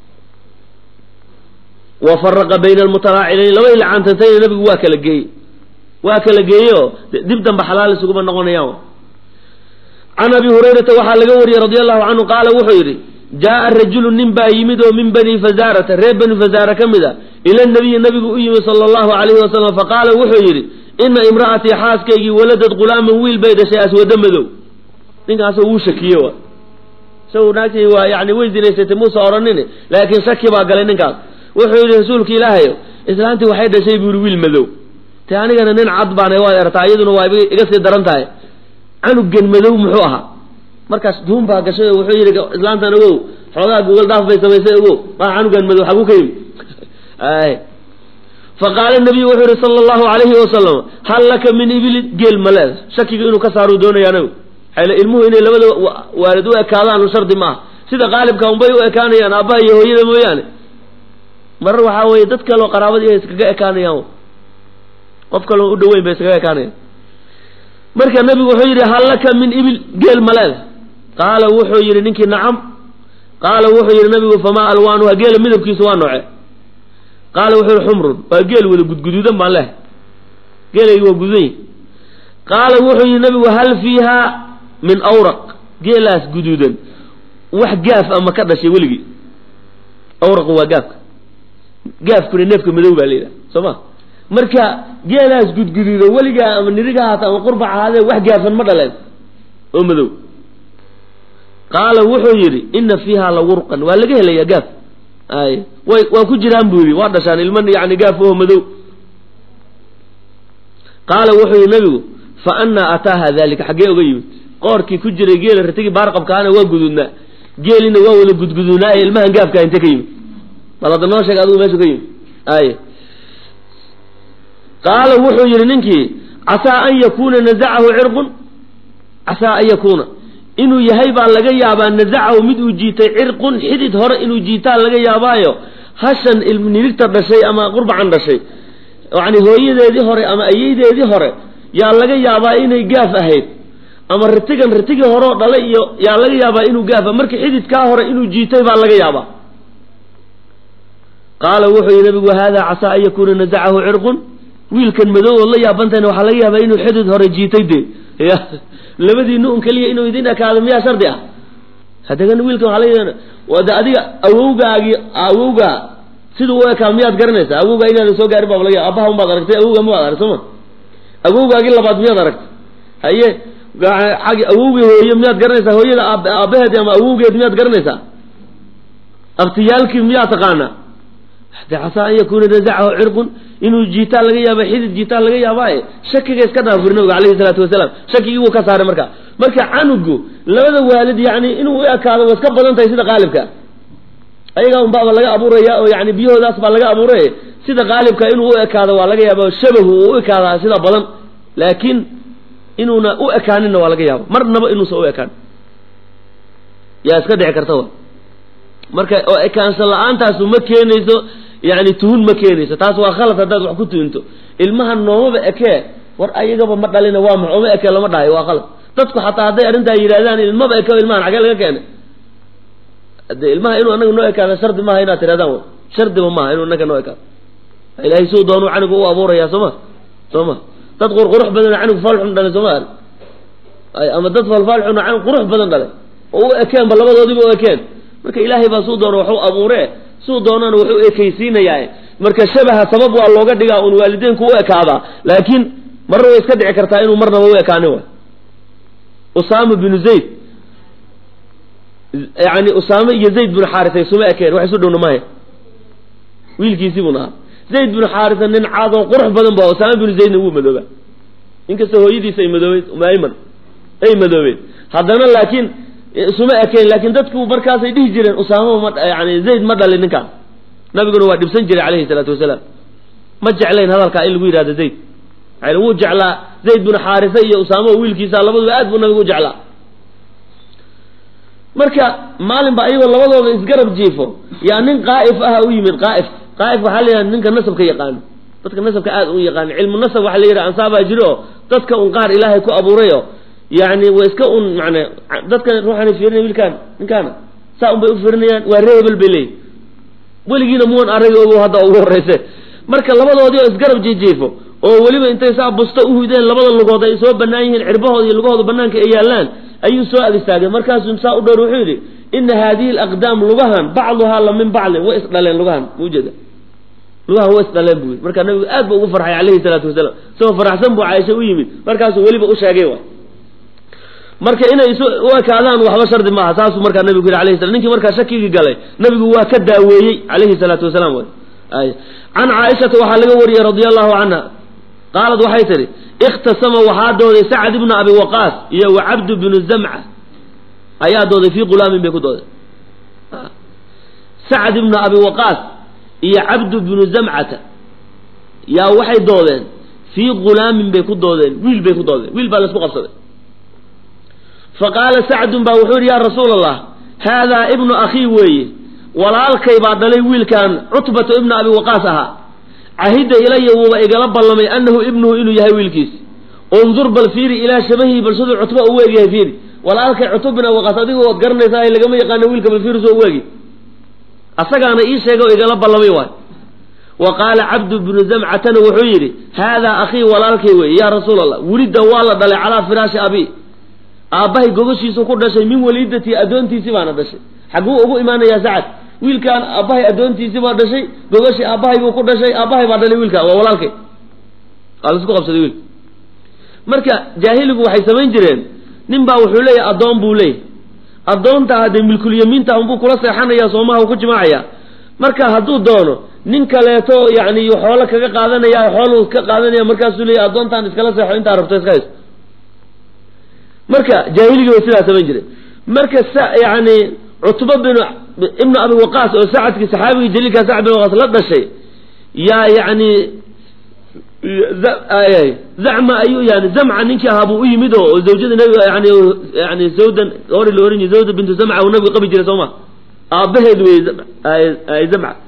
wa faraqa bayna almutalaacilayn labadii lacaantantayna nabigu waa kala geeyey waa kala geeyeoo dib dambe xalaal isuguma noqonayaan can abi hurayrata waxaa laga wariyey radi allahu canhu qaala wuxuu yidhi jaaa rajulu nin baa yimid oo min bani fazaarata reer bani fazaara ka mid a ila nabiyi nabigu u yimid sala allahu alayhi wasalam faqaala wuxuu yidhi ina imra'atii xaaskaygii waladad gulaaman wiil bay dhashay aswado madow ninkaasoo wuu shakiye wa isagu naagtii waa yani way zinaysatay muusa odhanin laakiin shaki baa galay ninkaas wuxuu yidhi rasuulka ilaahayo islaantii waxay dhashay buuri wiil madow te anigana nin cad baana waad ertaa iyaduna waa iga sii daran tahay canugan madow muxuu ahaa markaas duun baa gashay oo wuxuu yidhi islaantan ogow xoogaa gogol dhaaf bay samaysay ogow maa canugan madow xaguu ka yimi faqaala nabiyu wuxuu yihi sala allahu alayhi wasalam hal laka min ibili geel ma leeda shakiga inuu ka saaruu doonaya anagu xayla ilmuhu inay labada waalid u ekaadaan shardi maaha sida qaalibka unbay u ekaanayaan aabbaha iyo hooyada mooyaane marar waxaa weeye dad kaleo qaraabadii ay iskaga ekaanayaan qof kaloo u dhaweyn bay iskaga ekaanayaan marka nabigu wuxuu yidhi hal laka min ibil geel ma leeda qaala wuxuu yidhi ninkii nacam qaala wuxuu yidhi nabigu famaa alwaanuha geela midabkiisu waa nooce qaala wuxuu yihi xumrun waa geel wada gudguduudan baan lehay geelaygi waa gududan yahi qaala wuxuu yidhi nabigu hal fiiha min awraq geelaas guduudan wax gaaf ama ka dhashay weligii awraqu waa gaafka gaafkuna neefka madow baa la yidhaha soo ma marka geelaas gudguduuda weligaa ama niriga haata ama qurbac ahaadee wax gaafan ma dhaleen oo madow qaala wuxuu yidhi ina fiiha lawurqan waa laga helayaa gaaf ay way waa ku jiraan buu yidhi waa dhashaan ilma yani gaaf oo madow qaala wuxuu yidhi nabigu fa anaa ataaha dalika xaggee oga yimid qoorkii ku jiray geela ratigii baarqabkaana waa guduudnaa geelina waa wada gudguduudnaa ee ilmahan gaafka inte ka yimid bal hadda noo sheeg adigu meeshu ka yimid ay qaala wuxuu yidhi ninkii casaa an yakuuna nazacahu cirqun casaa an yakuuna inuu yahay baa laga yaabaa nazacahu mid uu jiitay cirqun xidid hore inuu jiitaa laga yaabaayo hashan nirigta dhashay ama qurbacan dhashay yani hooyadeedii hore ama ayeydeedii hore yaa laga yaabaa inay gaaf ahayd ama ritigan ritigii hore oo dhalay iyo yaa laga yaabaa inuu gaafa marka xididkaa hore inuu jiitay baa laga yaabaa qaala wuxuu yihi nabigu hada casaa an yakuuna nazacahu cirqun wiilkan madow ood la yaabantahayna waxaa laga yaabaa inuu xidid hore jiitay dee ya labadiina un keliya inuu idin ekaado miyaa shardi ah haddana wiilkan waxaa laga wade adiga awowgaagii awowgaa siduu u ekaa miyaad garanaysaa awowgaa inaadan soo gaarin baaba laga yaaba abaha un baad aragtay awowgaa ma baad arag soo ma awowgaagii labaad miyaad aragtay haye ag awowgii hooye miyaad garanaysaa hooyada aabaheed ama awowgeed miyaad garanaysaa abtiyaalkii miyaa taqaanaa de casaa an yakuuna nazacahu cirqun inuu jiitaa laga yaaba xidid jiitaa laga yaabaaye shakiga iska dhaafur nabiga alayhi salaatu wasalaam shakigii wuu ka saaray marka marka canugu labada waalid yani inuu u ekaado way iska badan tahay sida qaalibka ayagaa un baaba laga abuuraya oo yani biyahoodaas baa laga abuuray sida qaalibka inuu u ekaado waa laga yaaba shabahu uu u ekaadaa sida badan laakiin inuuna u ekaaninna waa laga yaaba marnaba inuusan u ekaan yaa iska dhici karta wa marka oo ekaansho la-aantaasu ma keenayso yani tuhun ma keenayso taas waa khalad haddaad wax ku tuhunto ilmaha noomaba ekee war ayagaba ma dhalina waa max oma eke lama dhahayo waa khalad dadku xataa hadday arrintaa yidhahdaan ilmaba eke ilmahan xagee laga keenay de ilmaha inuu anaga noo ekaado shardi maaha inaad tirahdaan w shardiba maaha inuu anaga noo ekaado ilahay suu doonu canigu u abuuraya soo ma soo ma dad qurqurux badan canig faalxun dhalay sooma ay ama dad falfaalxun canig qurux badan dhalay oo u ekeenba labadoodiba u ekeen marka ilaahay baa suu doono waxu abuuree suu doonana wuxuu ekaysiinayaa marka shabaha sabab waa looga dhigaa un waalideynku u ekaadaa laakiin marna way iska dhici kartaa inuu marnaba u ekaanin wa usaama binu zayd yani usaame iyo zayd binu xaarisa isuma ekeen wax isu dhowna maya wiilkiisii bun ahaa zayd binu xaarisa nin caadoo qurux badan ba usaame binu zaydna wuu madooba inkastoo hooyadiisa ay madoobeyd mayman ay madoobeen haddana laakiin isuma ekeen laakiin dadku markaasay dhihi jireen usaama ma yani zayd ma dhalin ninkaan nabiguna waa dhibsan jiray calayhi salaatu wasalaam ma jeclayn hadalkaa in lagu yidhahdo zayd yani wuu jeclaa zayd binu xaarisa iyo usaama oo wiilkiisa labaduba aad buu nabigu u jeclaa marka maalin ba ayagoo labadooda isgarab jiifo yaa nin qaa'if ah u yimid qaa'if qaa'if waxaa la yidhaha ninka nasabka yaqaano dadka nasabka aad u yaqaano cilmu nasab waxaa la yidhaha ansaabaa jiro oo dadka un qaar ilaahay ku abuurayo yani way iska un man dadka ruuxaana fiirinaya wiilkaan ninkaana saa un bay u fiirinayaan waa ree hebel bay leeyihin weligiina muwan arag ogo hadda ugu horreyse marka labadoodii oo isgarab jijiifo oo weliba intay saa busto u hudeen labada lugood ay soo banaan yihiin cirbahooda iyo lugahooda banaanka ay yaallaan ayuu soo ag istaagay markaasuu saa u dhowr wuxuu yidhi ina haadihi alaqdaam lugahan bacduhaa la min bacdin way isdhaleen lugahan maujeeda lugahan way isdhaleen buu yidhi markaa nabigu aad bu ugu farxay calayhi salaatu wasalaam isagoo faraxsan buu caaisha u yimid markaasuu weliba u sheegay wa marka inay isu u ekaadaan waxba shardi maaha saasuu markaa nabigu yidhi alayhi salam ninkii markaa shakigii galay nabigu waa ka daaweeyey calayhi salaatu wasalaam wy ay can caaishata waxaa laga wariyey radia allahu canha qaalad waxay tidhi ikhtasama waxaa dooday sacd ibnu abi waqaas iyo wa cabdu binu zamca ayaa dooday fii qulaamin bay ku dooday sacd ibnu abi waqaas iyo cabdu binu zamcata yaa waxay doodeen fii qulaamin bay ku doodeen wiil bay ku doodeen wiil baa laisku qabsaday faqaala sacdun baa wuxuu yidhi yaa rasuula allah haadaa ibnu akhii weeye walaalkay baa dhalay wiilkan cutbatu ibnu abi waqaas ahaa cahidda ilaya wuuba igala ballamay annahu ibnuhu inuu yahay wiilkiisi undur bal fiiri ilaa shabahihi bal siduu cutba u weegyahay fiiri walaalkay cutub bin abi waqaas adigu ood garanaysaa lagama yaqaano wiilka bal fiiri soo weegi asagaana ii sheega oo igala ballamay waay wa qaala cabdu bnu zamcatana wuxuu yidhi haadaa akhii walaalkay weeye yaa rasuula allah welidda waa la dhalay calaa firaashi abi aabbahay gogoshiisu ku dhashay min waliidatii addoontiisii baana dhashay xagguu ugu imaanayaa sacad wiilkaan aabbahay addoontiisii baa dhashay gogashii aabbahay buu ku dhashay aabbahay baa dhalay wiilka waa walaalkay waa laisku qabsaday wiilka marka jaahiligu waxay samayn jireen nin baa wuxuu leeyahay addoon buu leeyahy addoonta haddee milkulyamiinta unbuu kula seexanaya soomaha u ku jimaacaya marka hadduu doono nin kaleeto yani xoolo kaga qaadanaya xooluu ka qaadanaya markaasuu leeyahy addoontaan iskala seexo intaa rabto iska hayso marka jaahiligi way sidaa samayn jireen marka yani cutba bin ibnu abi waqaas oo sacadkii saxaabigii jaliilka sacad bin waqaas la dhashay yaa yani zacma ayuu yani zamca ninkii ahaa buu u yimid oo zawjada nabiga yani yani zawdan gabadhi la oran jiray zawda bintu zamca uu nabiga qabi jiray soo ma aabbaheed wey zamca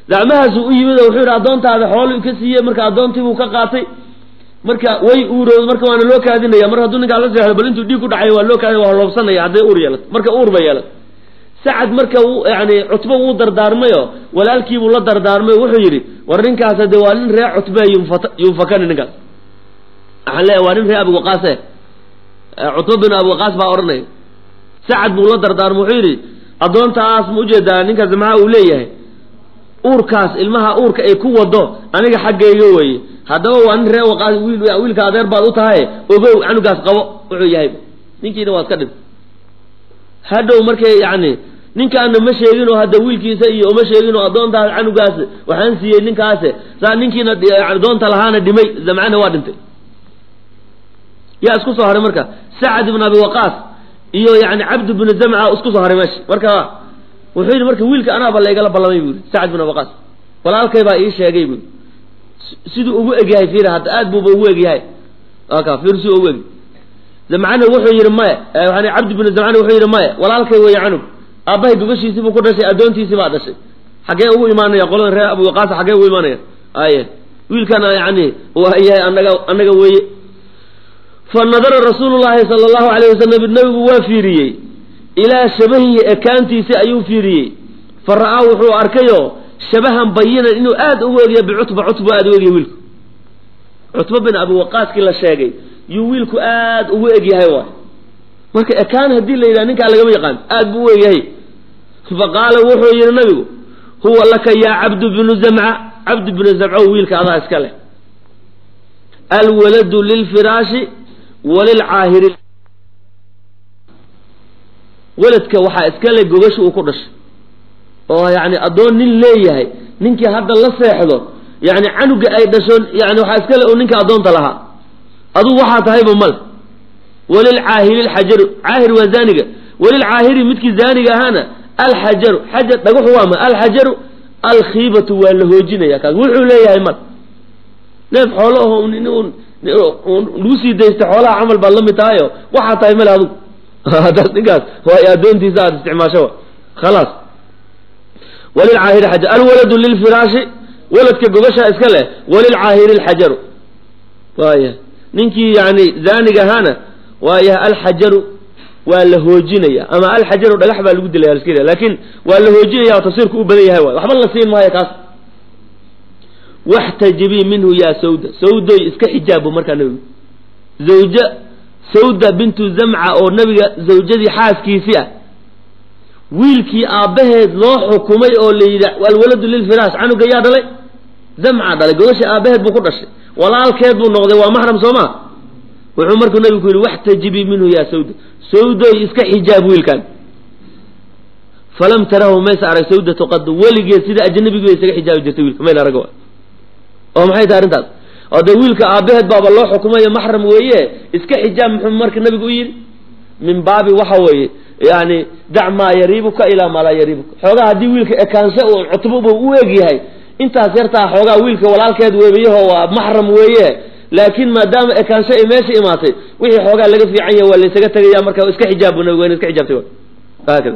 dacmahaasuu u yimid oo wuxuu yidhi addoontaada xooluu ka siiyey marka addoontii buu ka qaatay marka way uurooda marka waana loo kaadinaya mar hadduu ninkaa la seexdo bal intuu dhiig ku dhacay waa loo kaadin waa loobsanaya hadday uur yeelato marka uur ba yeelato sacad marka uu yani cutbo wuu dardaarmayo walaalkiibuu la dardaarmay wuxuu yidhi war ninkaas de waa nin ree cutbe yunfakani ninkaas waxaan leeyahay waa nin ree abiwaqaase cutba bin abiwaqaas baa odhanaya sacad buu la dardaarmay wuxuu yidhi addoontaas ma ujeedaa ninka zamca uu leeyahay uurkaas ilmaha uurka ay ku wado aniga xaggayga weeye haddaba waa nin ree waqaas wiilka adeer baad u tahay ogow canugaas qabo wuxuu yahay ninkiina waa iska dhintay hadhow markay yani ninkaana ma sheeginoo hadda wiilkiisa iyo uma sheeginoo addoontaas canugaas waxaan siiyey ninkaas saa ninkiina doonta lahaana dhimay zamcana waa dhintay yaa isku soo haray marka sacad ibn abi waqaas iyo yani cabd bn zamca isku soo haray meesha marka wuxuu yidhi marka wiilka anaaba laygala ballamay bu yidhi sacad bin abi waqaas walaalkay baa ii sheegay bu siduu ugu egyahay fiir hadda aad buuba ugu egyahay ka fiir siduu ugu eg zamcana wuxuu yidhi maya yani cabdi bin zamcana wuxuu yidhi maya walaalkay weeye canug aabbahay gobashiisii buu ku dhashay addoontiisii baa dhashay xaggee ugu imaanaya qolada reer abu waqaas xaggee ugu imaanaya aye wiilkana yani waa yahay anaga annaga weeye fa nadara rasuulu llaahi sala allahu alayh wasalam nabigu waa fiiriyey ilaa shabahihi ekaantiisi ayuu fiiriyey fa ra'aa wuxuu arkayo shabahan bayinan inuu aad ugu egya bicutba cutba aad u egyahay wiilku cutba bin abi waqaaskii la sheegay yuu wiilku aad ugu egyahay waay marka ekaan haddii la yidhaha ninkaa lagama yaqaan aad buu u egyahay fa qaala wuxuu yidhi nabigu huwa laka yaa cabdu bnu zamca cabdu bnu zamco wiilka adaa iska leh alwaladu lilfiraashi walilcaahiri weladka waxaa iska le gogashi uu ku dhashay oo yani addoon nin leeyahay ninkii hadda la seexdo yani canuga ay dhasho yani waxaa iska le oo ninka addoonta lahaa adugu waxaa tahayba male walilcaahiri lxajaru caahir waa zaaniga walilcaahiri midkii zaaniga ahaana alxajaru xajar dhagaxu waa ma alxajaru alkhiibatu waa la hoojinaya kaas wuxuu leeyahay mal neef xoolo aho lagu sii daystay xoolaha camal baad la mid tahayo waxaa tahay male adugu hadaas ninkaas waay addoontiisa aada isticmaasho khalaas walilcaahiri xajar alwaladu lilfiraashi waladka gogashaa iska leh walilcaahiri alxajaru waaya ninkii yani zaaniga ahaana waaya alxajaru waa la hoojinaya ama alxajaru dhagax baa lagu dilaya laska laakin waa la hoojinaya tafsiirku u badan yahay waay waxba la siin maayo kaas waxtajibii minhu yaa sawda sawdoy iska xijaabo markaa nabigu zawja sawda bintu zamca oo nabiga zawjadii xaaskiisii ah wiilkii aabbaheed loo xukumay oo la yidhi alwaladu lilfiraash canuga yaa dhalay zamca dhalay gogashii aabbaheed buu ku dhashay walaalkeed buu noqday waa maxram soo ma wuxuu markuu nabigu ku yidhi waxtajibii minhu yaa sawda sawdoy iska xijaab wiilkan falam tarahu maysa arag sawdatu qad weligeed sida ajnabigu bay isaga xijaabi jirtay wiilka mayna arag oo maxay tahay arrintaas oo dee wiilka aabbaheed baaba loo xukumayo maxram weeye iska xijaab muxuu marka nabigu u yidhi min baabi waxa weeye yani dac maa yariibuka ilaa maa laa yariibuka xoogaa haddii wiilka ekaansho uu cutbuba u eg yahay intaas yartaa xoogaa wiilka walaalkeed weebayaho waa maxram weeye laakiin maadaama ekaansho ay meesha imaatay wixii xoogaa laga fiican yahay waa laysaga tegaya marka iska xijaab bu nabigu iska xijaabtay haakada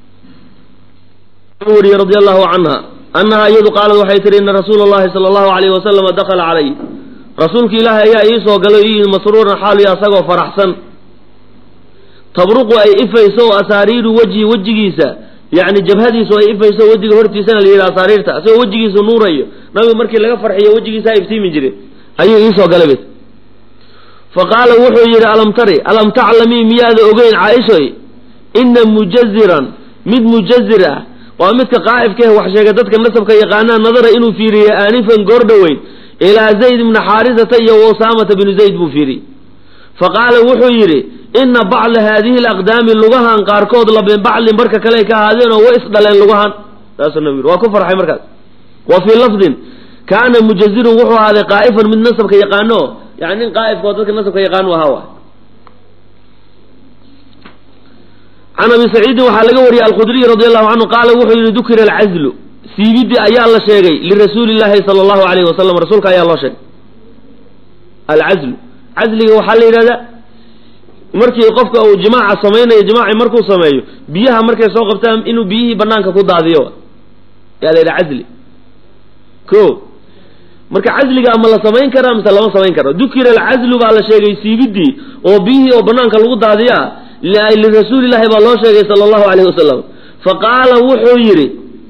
weriye radi allahu canha annaha iyadu qaalad waxay tihi ina rasuula llahi sala allahu alayh wasalama dakala calay rasuulka ilaahay ayaa ii soo galay ii masruuran xaaliyo asagoo faraxsan tabruqu ay ifayso oo asaariiru wejhi wejigiisa yani jabhadiisu ay ifayso wejiga hortiisana la yidhi asaariirta asagoo wejigiisu nuurayo nabigu markii laga farxiyo wejigiisa iftiimi jire ayuu iisoo galay bs fa qaala wuxuu yidhi alam tari alam taclamii miyaada ogeyn caaishoy ina mujaziran mid mujazir ah waa midka qaa'ifkaeh wax sheega dadka nasabka yaqaanaa nadara inuu fiiriyey aanifan goor dhoweyn ilaa zayd ibna xaarisata iyo usaamata binu zayd buu fiiriyey fa qaala wuxuu yidhi ina bacda haadihi alaqdaami lugahan qaarkood labin baclin barka kale ay ka ahaadeenoo way isdhaleen lugahan saasuu nabigu yidhi waa ku farxay markaas wa fii lafdin kaana mujazirun wuxuu ahaaday qaa'ifan mid nasabka yaqaano yani nin qaa'ifka oo dadka nasabka yaqaan u ahaa waay can abi saciidin waxaa laga wariyey alkhudriy radi allahu canhu qaala wuxuu yihi dukira alcazlu siibidii ayaa la sheegay lirasuuli llahi sala allahu alayhi wasalam rasuulka ayaa loo sheegay alcazlu casliga waxaa la yidhahdaa markii qofka uu jimaaca samaynayo jimaaci markuu sameeyo biyaha markay soo qabtaan inuu biyihii banaanka ku daadiyo yaa la yidhaha casli ko marka casliga ama la samayn karaa mise lama samayn karo dukira alcazlu baa la sheegay siibidii oo biyihii oo banaanka lagu daadiya lirasuuli llahi baa loo sheegay sala allahu alayhi wasalam faqaala wuxuu yidhi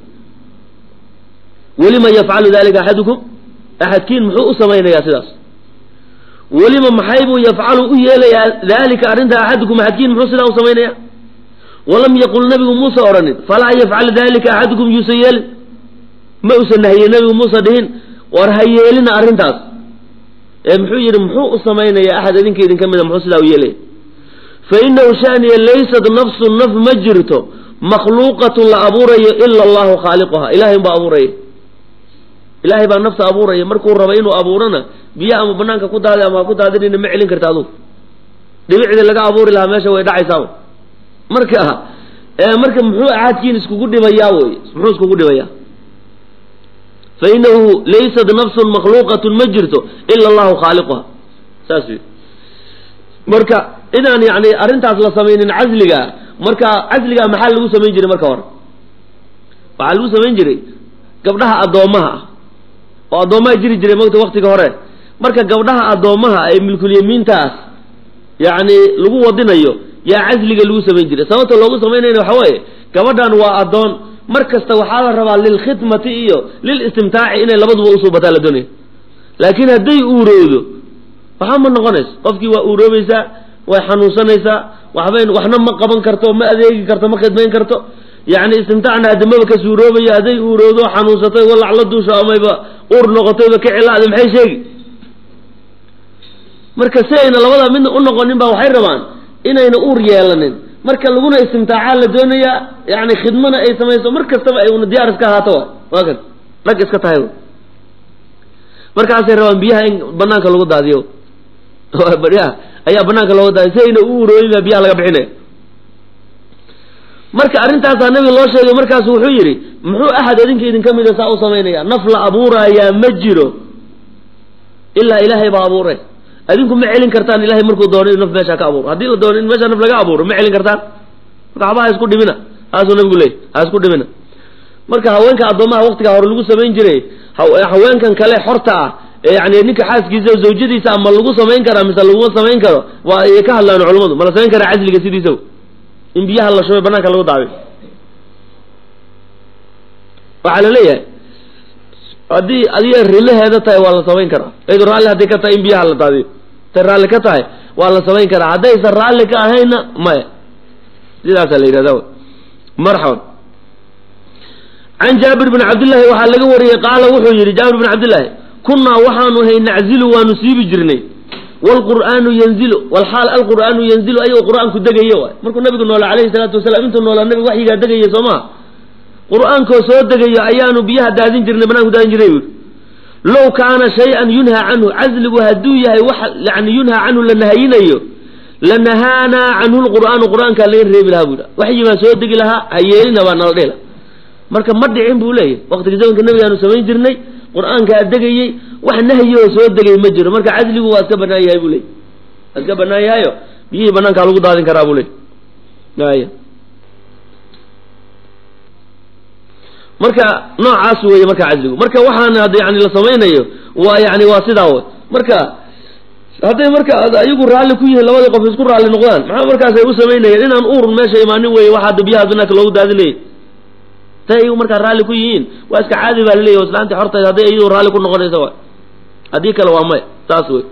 welima yafcalu dalika axadukum axadkiin muxuu u samaynayaa sidaas welima maxay buu yafcalu u yeelayaa dalika arrinta axadukum axadkiin muxuu sidaa u samaynaya walam yaqul nabigu muuse odhanin falaa yafcal dalika axadukum yuusa yeelin ma usan nahye nabigu muuse dhihin war ha yeelina arrintaas ee muxuu yidhi muxuu u samaynaya axad idinka idinka mida muxuu sidaa u yeelaya fa inahu shaniya laysat nafsu naf ma jirto makhluuqatun la abuurayo ila allahu khaaliquha ilahay baa abuuraya ilaahay baa nafta abuuraya markuu raba inuu abuurana biyo ama banaanka ku daadi ama ha ku daadinina ma celin karta adugu dhibicdii laga abuuri lahaa meesha way dhacaysaaba marka marka muxuu axadkiin iskugu dhibayaa wey muxuu iskugu dhibayaa fa inahu laysat nafsun makhluuqatun ma jirto ila allahu khaaliquha saas wy marka inaan yani arrintaas la samaynin casliga marka casligaa maxaa lagu samayn jiray marka hore waxaa lagu samayn jiray gabdhaha addoommaha ah oo addoommaha jiri jiray mogta waktiga hore marka gabdhaha addoommaha ee milkulyamiintaas yacni lagu wadinayo yaa casliga lagu samayn jiray sababta loogu samaynayna waxa weeye gabadhan waa addoon mar kasta waxaa la rabaa lilkhidmati iyo lilistimtaaci inay labaduba usoo bataa la doonaya laakiin hadday uurowdo waxba ma noqonayso qofkii waa uuroobaysaa way xanuunsanaysaa waxbay waxna ma qaban karto ma adeegi karto ma khidmayn karto yacni istimtaacna hadamaba ka suuroobayo hadday uurowdo xanuunsatay walac la duusho amayba uur noqotayba ka cilaada maxay sheegi marka si ayna labada midna u noqonin ba waxay rabaan inayna uur yeelanin marka laguna istimtaacaa la doonayaa yani khidmana ay samayso mar kastaba ay una diyaar iska ahaato waa kan dhag iska tahay markaasay rabaan biyaha in banaanka lagu daadiyo baryaha ayaa banaanka looga daadiyo si ayna u urooyin baa biyaha laga bixinaya marka arrintaasaa nabiga loo sheegay markaasu wuxuu yidhi muxuu axad idinka idinka mida saa u samaynaya naf la abuuraayaa ma jiro ilaa ilaahay baa abuuray adinku ma celin kartaan ilahay markuu doono in naf meeshaa ka abuuro haddii la doono in meeshaa naf laga abuuro ma celin kartaan marka waxba ha isku dhibina saasuu nabigu leeyay ha isku dhibina marka haweenka addoomaha waktigaa hore lagu samayn jiray haweenkan kale xorta ah ee yani ninka xaaskiisa zawjadiisa ama lagu samayn karaa mise laguma samayn karo waa ay ka hadlaan culammadu ma la samayn karaa casliga sidiisa in biyaha la shubay banaanka lagu daaday waxaa la leeyahay haddii adiga rilaheeda tahay waa la samayn karaa aydu raalli hadday ka tahay in biyaha la daadiyo tay raalli ka tahay waa la samayn karaa haddaysan raalli ka ahaynna maya sidaasaa la yidhahda marxaban can jaabir bn cabdillaahi waxaa laga wariyey qaala wuxuu yidhi jaabir bn cabdillaahi kunnaa waxaanu hay naczilu waanu siibi jirnay wlqur'aanu yanzilu walxaal alqur'aanu yanzilu ayagoo qur'aanku degayo waay markuu nabigu noola alayhi salaatu wasalaam intuu noolaa nabiga waxyigaa degaya soo maha qur'aankoo soo degayo ayaanu biyaha daadin jirnay banaanku daadin jirnay buui low kaana shay-an yunhaa canhu casligu hadduu yahay wax yani yunhaa canhu la nahayinayo lanahaanaa canhu lqur'aanu qur'aankaa laga reebi lahaa buu waxyi baa soo degi lahaa ha yeelina baa nala dhela marka ma dhicin buu leeyahy waqtiga zamanka nabigaanu samayn jirnay qur'aankaa degayey wax nahyoo soo degay ma jiro marka casligu waa iska banaan yahay buu leey waa iska banaan yahayo biyihii banaankaa lagu daadin karaa buu leey aya marka noocaas weeye marka casligu marka waxaan hadda yani la samaynayo waa yani waa sidaa way marka hadday marka ayagu raalli ku yihiin labadii qof isku raalli noqdaan maxaa markaas ay u samaynayeen inaan uurun meesha imaanin weeye waxa hadda biyaha banaanka loogu daadinayay tay ayagu markaa raalli ku yihiin waa iska caadi baa laleeyahy o islaantii xortayd hadday iyadu raalli ku noqonaysa wa haddii kale waa maya saas wey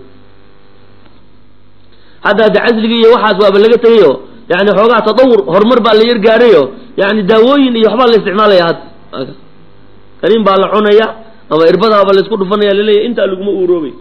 hadda hadda casligii iyo waxaas waaba laga tegayo yani xoogaa tatawur horumar baa la yar gaarayo yani daawooyin iyo waxbaa la isticmaalaya hadda kaniin baa la cunaya ama irbadaaba la isku dhufanaya laleeyahy intaa laguma uuroobay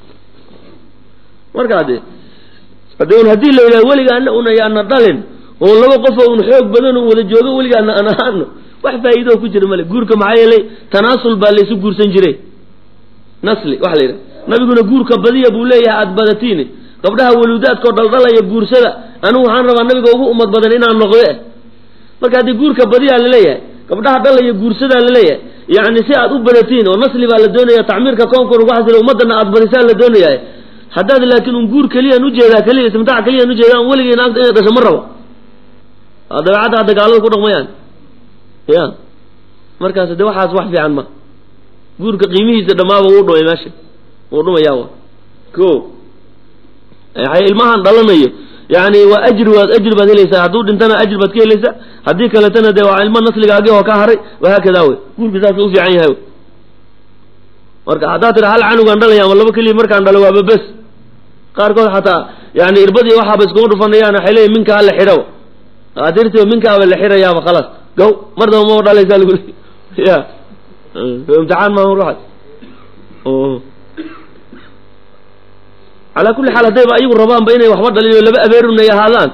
markaa de hade un haddii la yidhaha weligaana un ayaana dhalin oo laba qofoo un xoog badan oo wada joogo weligaana aan ahaano wax faa'iidoo ku jira male guurka maxaa yeelay tanaasul baa laysu guursan jiray nasli waxa la yidhaha nabiguna guurka badiya buu leeyahay aada badatiini gabdhaha waluudaadkao dhaldhalaya guursada anigu waxaan rabaa nabiga ugu ummad badan inaan noqde marka haddii guurka badiyaa laleeyahay gabdhaha dhalaya guursadaa laleeyahay yacni si aad u badatiin oo nasli baa la doonaya tacmiirka koonka ugu xasila ummadana aad badisaan la doonayaa haddaad laakiin un guur keliyaan ujeedaa keliya istimtaac keliyaan ujeedaa an weligii naagta inay dhasho ma rabo dabeecadda hadda gaalada ku dhaqmayaan ya markaas de waxaas wax fiican ma guurka qiimihiisa dhammaaba wuu dhumay meesha wuu dhumayaa wa ko ilmahan dhalanayo yani waa ajri waad ajri baad helaysaa hadduu dhintana ajri baad ka helaysaa haddii kaletana dee waa ilmo nasligaagi oo ka haray wahaakada wey guurka saas u fiican yahay marka haddaad tira hal canugaan dhalaya ama laba keliya markaan dhalo waaba bes qaarkood xataa yani irbadii waxaaba iskuma dhufanayaan waxay leeyihin minka hala xidhaba atirtiba minkaaba la xirayaaba khalaas gaw mar daba ma dhalaysaa lagu le ya imtixaan maaha ruuxaas calaa kulli xaal haddayba ayagu rabaanba inay waxba dhalin oo laba abeerunay ahaadaan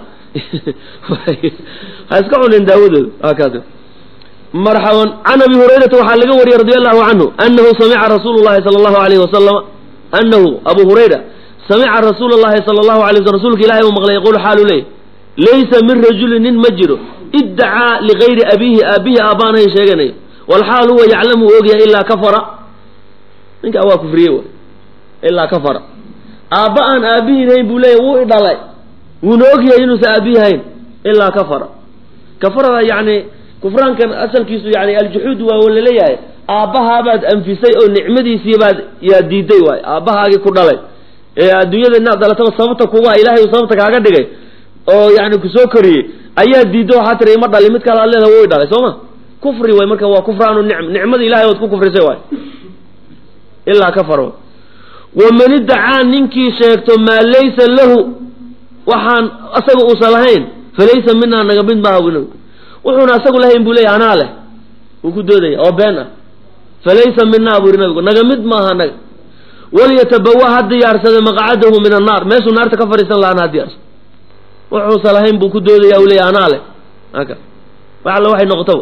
ha iska cunin daawadooda hakaas marxaban can abi hurayrata waxaa laga wariyey radi allahu canhu anahu samica rasuulu llahi sala allahu alayhi wasalama anahu abu hurayra samica rasuula llahi sala allahu alay waslam rasuulka ilahi uu maqlay yaquulu xaalu leey laysa min rajulin nin ma jiro iddacaa ligayri abiihi aabihi aabbaanahay sheeganayo walxaal huwa yaclamu u ogyahay ilaa kafara ninkaa waa kufriye wa ilaa kafara aabba aan aabihiin hayn buu leeyahy wuu idhalay wuuna ogyahay inuusan aabihi hayn ilaa kafara kafarada yani kufraankan asalkiisu yani aljuxuud waa laleeyahay aabbahaabaad anfisay oo nicmadiisii baad yaa diiday waay aabbahaagii ku dhalay ee adduunyada inaad dhalataba sababta kuga ilahay uu sababta kaaga dhigay oo yani kusoo koriyey ayaa diiddo waxaa tiri ima dhali mid kale aad leedaha wuu dhalay soo ma kufri way marka waa kufraanu nicm nicmada ilahay ood ku kufrisay waay ilaa kafar waman iddacaa ninkii sheegto maa laysa lahu waxaan asaga uusan lahayn falaysa minaa naga mid maaha bu nabigu wuxuuna asagu lahayn buu leeyahy anaa leh wuu ku doodaya oo been ah falaysa minaa buu yidhi nabigu naga mid maaha naga walyatabawa ha diyaarsada maqcadahu min annaar meeshuu naarta ka fadhiisan lahaan ha diyaarsado wuxuusan lahayn buu ku doodaya u leeyahy anaa leh aka wax alla waxay noqotaba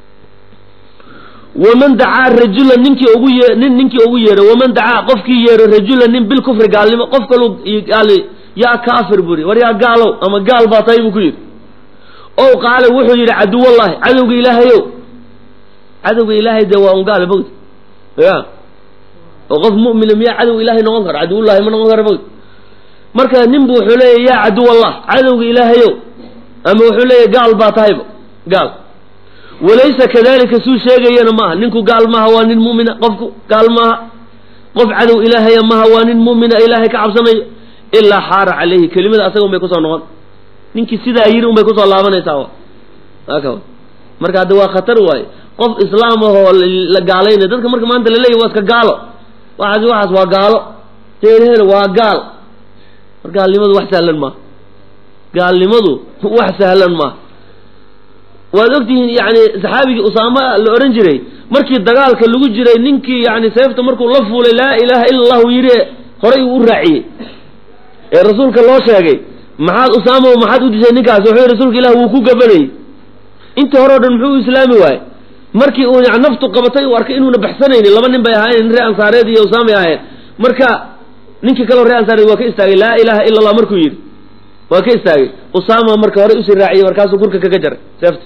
waman dacaa rajula ninkii ugu ye nin ninkii ugu yeedho waman dacaa qofkii yeedho rajula nin bilkufri gaalnimo qof kalu gaali yaa kaafir buu yidhi war yaa gaalow ama gaal baa tahay buu ku yidhi ow qaale wuxuu yidhi caduwallahi cadowga ilaahayow cadowga ilaahay dee waa un gaale mogd ya oo qof mu'mina miyaa cadow ilaahay noqon kara caduwullahi ma noqon kara mogd marka nin bu wuxuu leeyahy yaa caduwallah cadowga ilaahayow ama wuxuu leeyahy gaal baa tahayba gaal walaysa kadalika suu sheegayana maaha ninku gaal maaha waa nin mu'mina qofku gaal maaha qof cadow ilaahaya maaha waa nin mu'mina ilaahay ka cabsanayo ilaa xaara calayhi kelimada asaga un bay kusoo noqon ninkii sidaa yiri un bay kusoo laabanaysaa aka marka hadda waa khatar waaye qof islaam ahoo la gaalaynay dadka marka maanta laleeyahy waa iska gaalo waxaas waxaas waa gaalo teelhel waa gaal mar gaalnimadu wax sahlan maaha gaalnimadu wax sahlan maaha waad ogtihiin yani saxaabigii usaama la odhan jiray markii dagaalka lagu jiray ninkii yani seefta markuu la fuulay laa ilaaha ila allahu yidhi horay uu u raaciyey ee rasuulka loo sheegay maxaad usaamo maxaad u dishay ninkaas wuxuu yidhi rasuulka ilah wuu ku gabanayey intii hore o dhan muxuu u islaami waaye markii uu yani naftu qabatay uu arkay inuuna baxsanaynin laba nin bay ahaayeen nin ree ansaareed iyo usaamay ahaayeen marka ninkii kaleo ree ansaareed waa ka istaagay laa ilaaha ila allah markuu yidhi waa ka istaagay usaama marka hore usii raaciyey markaasuu kurka kaga jaray seefta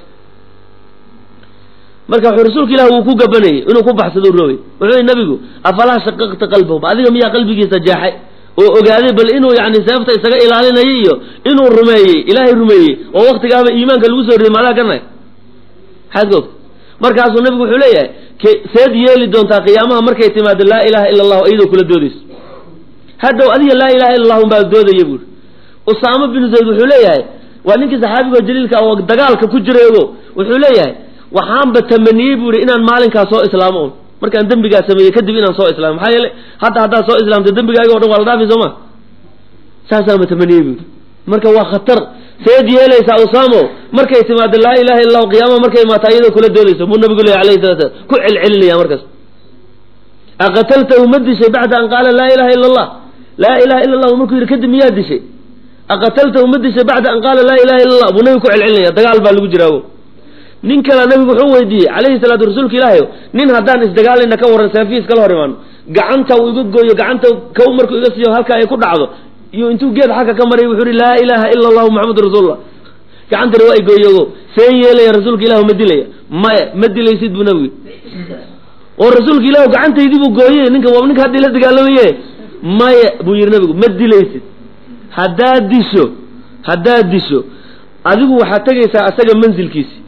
marka wuxuu rasuulka ilah wuu ku gabanayey inuu ku baxsado roogay wuxuu yihi nabigu afalaa shaqaqta qalbahu adiga miyaa qalbigiisa jeexay oo ogaaday bal inuu yani seefta isaga ilaalinaya iyo inuu rumeeyey ilaahay rumeeyey oo waktigaaba iimaanka lagu soo riday maadaa ganay maxaad ka ogta markaasuu nabigu wuxuu leeyahay seed yeeli doontaa qiyaamaha markay timaado laa ilaha ila allahu iyadoo kula doodayso hadhow adiga laa ilaha illa allahu baa doodaya buuri usaama binu zayd wuxuu leeyahay waa ninkii saxaabigo jaliilka oo dagaalka ku jirayo wuxuu leeyahay waxaanba tamaniyey bu ihi inaan maalinkaa soo islaamo un markaan dembigaa sameeyey kadib inaan soo islaamo maxaa yeele hadda haddaad soo islaamto dembigaaga o dhan waa la dhaafi soo ma saasaanba tamaniyey bu ihi marka waa khatar seed yeelaysaa usaamo markay timaado laa ilaha illa allahu qiyaama markay imaataa iyadoo kula doodayso buu nabigu leeyahy alayhi salatu slam ku celcelinaya markaas aqataltahu ma dishay bacda an qaala laa ilaha illa allah laa ilaha illa allahu markuu yidhi kadib miyaa dishay aqataltahu ma dishay bacda an qaala laa ilaha illa allah buu nabigu ku celcelinaya dagaal baa lagu jiraago nin kale nabigu wuxuu weydiiyey calayhi salaatu rasuulka ilaahay nin haddaan isdagaalayna ka warran saafiis kala hor imaano gacanta uu iga gooyo gacanta kow markuu iga siiyo halkaa ay ku dhacdo iyo intuu geed xagga ka maray wuxuu ihi laa ilaaha ila allahu maxamadu rasuulullah gacantani waa igooyogo seen yeelaya rasuulka ilahu ma dilaya maya ma dilaysid buu nabigu oo rasuulka ilahu gacantaydii buu gooye ninka waa ninka haddii la dagaalamaye maya buu yihi nabigu ma dilaysid haddaad disho haddaad disho adigu waxaad tegaysaa asaga mansilkiisi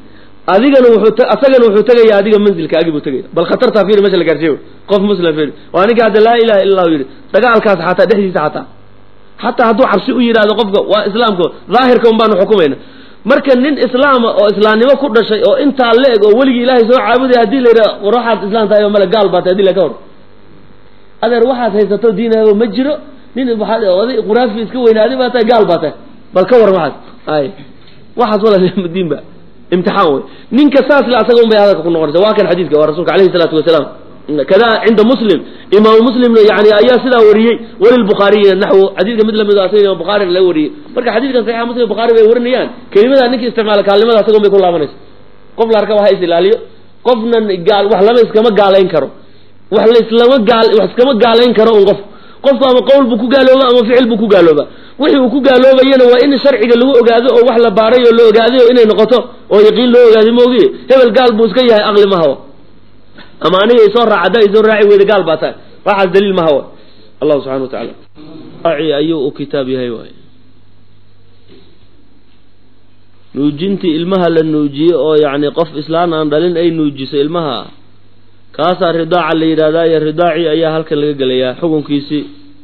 adigana wuxuu asagana wuxuu tegaya adiga manzilkaagii buu tegaya bal khatartaa fiiri mesha la gaarsiiyo qof muslim fiiri waa ninka hadda laa ilaha illa allahu yidhi dagaalkaas xataa dhexdiisa xataa xataa hadduu cabsi u yidhahdo qofka waa islaamka daahirka un baanu xukumayna marka nin islaama oo islaamnimo ku dhashay oo intaa la eg oo weligii ilaahay soo caabudaya hadii la yidhaha war waxaad islaam tahay oo male gaal baa tahay hadii la ka hor adeer waxaad haysato diinahaba ma jiro nin waxaad oday quraafi iska weynaaday baa tahay gaal baa tahay bal ka waran waxaas ay waxaas wala diin ba imtixaan wey ninka saas le asaga un bay hadalka ku noqonaysa waa kan xadiidka waa rasuulka alayhi salaatu wasalaam kada cinda muslim imaamu muslimna yani ayaa sidaa wariyey walilbukhaariyi naxwu xadiidka mid lamid asaga imaam bukhaari laga wariyey marka xadiidkan saxixa muslim bukhaari bay warinayaan kelimadaa ninka isticmaala gaalnimada asaga un bay ku laabanaysa qof la arka wax is ilaaliyo qofna gaal wax lama iskama gaalayn karo wax la islama gaal wax iskama gaalayn karo un qof qofku ama qowl buu ku gaalooba ama ficil buu ku gaalooba wixii uu ku gaaloobayana waa in sharciga lagu ogaado oo wax la baaray oo la ogaaday oo inay noqoto oo yaqiin loo ogaaday moogi hebel gaal buu iska yahay aqli ma hawa ama aniga isoo raac haddaa isoo raaci weyda gaal baa tahay waxaas daliil ma hawa allahu subxana wa tacaala ayuu u kitaab yahay waay nuujintii ilmaha la nuujiye oo yacni qof islaan aan dhalin ay nuujiso ilmaha kaasaa ridaaca la yidhahdaa iyo ridaacii ayaa halkan laga gelayaa xukunkiisii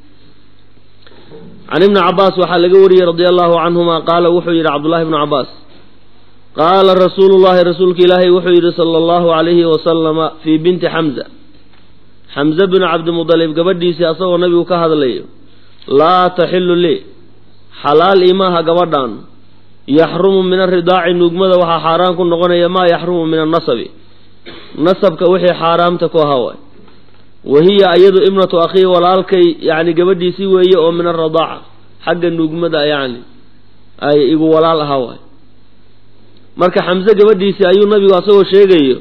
can ibni cabaas waxaa laga wariyey radia allahu canhuma qaala wuxuu yidhi cabdullahi ibnu cabaas qaala rasuulu llahi rasuulka ilaahay wuxuu yidhi sala allahu calayhi wasalama fii binti xamza xamze binu cabdimudalib gabadhiisii asagoo nabigu ka hadlayo laa taxilu lii xalaal imaaha gabadhan yaxrumu min aridaaci nuugmada waxaa xaaraan ku noqonaya maa yaxrumu min annasabi nasabka wixii xaaraamta ku ahaa waay wa hiya iyadu ibnatu akhii walaalkay yani gabadhiisii weeye oo min aradaaca xagga nuugmada yani ay igu walaal ahaa waay marka xamse gabadhiisii ayuu nabigu asagoo sheegayo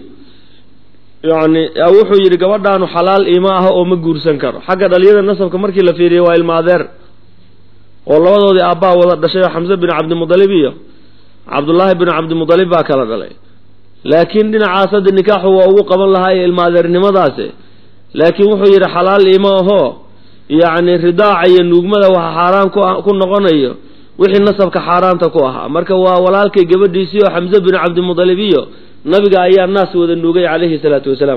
yani wuxuu yidhi gabadhaanu xalaal ima aha oo ma guursan karo xagga dhaliyada nasabka markii la fiiriyo waa ilma adeer oo labadoodii aabbaa wada dhashay oo xamse bin cabdimudalib iyo cabdullaahi bin cabdimudalib baa kala dhalay laakiin dhinacaas hadda nikaaxu waa ugu qaban lahaa ee ilma adeernimadaasi laakiin wuxuu yidhi xalaal ima ahoo yacni ridaaca iyo nuugmada waxa xaaraan ku noqonayo wixii nasabka xaaraanta ku ahaa marka waa walaalkay gabadhiisii oo xamse bin cabdimudalib iyo nabiga ayaa naas wada nuugay calayhi salaatu wasalaam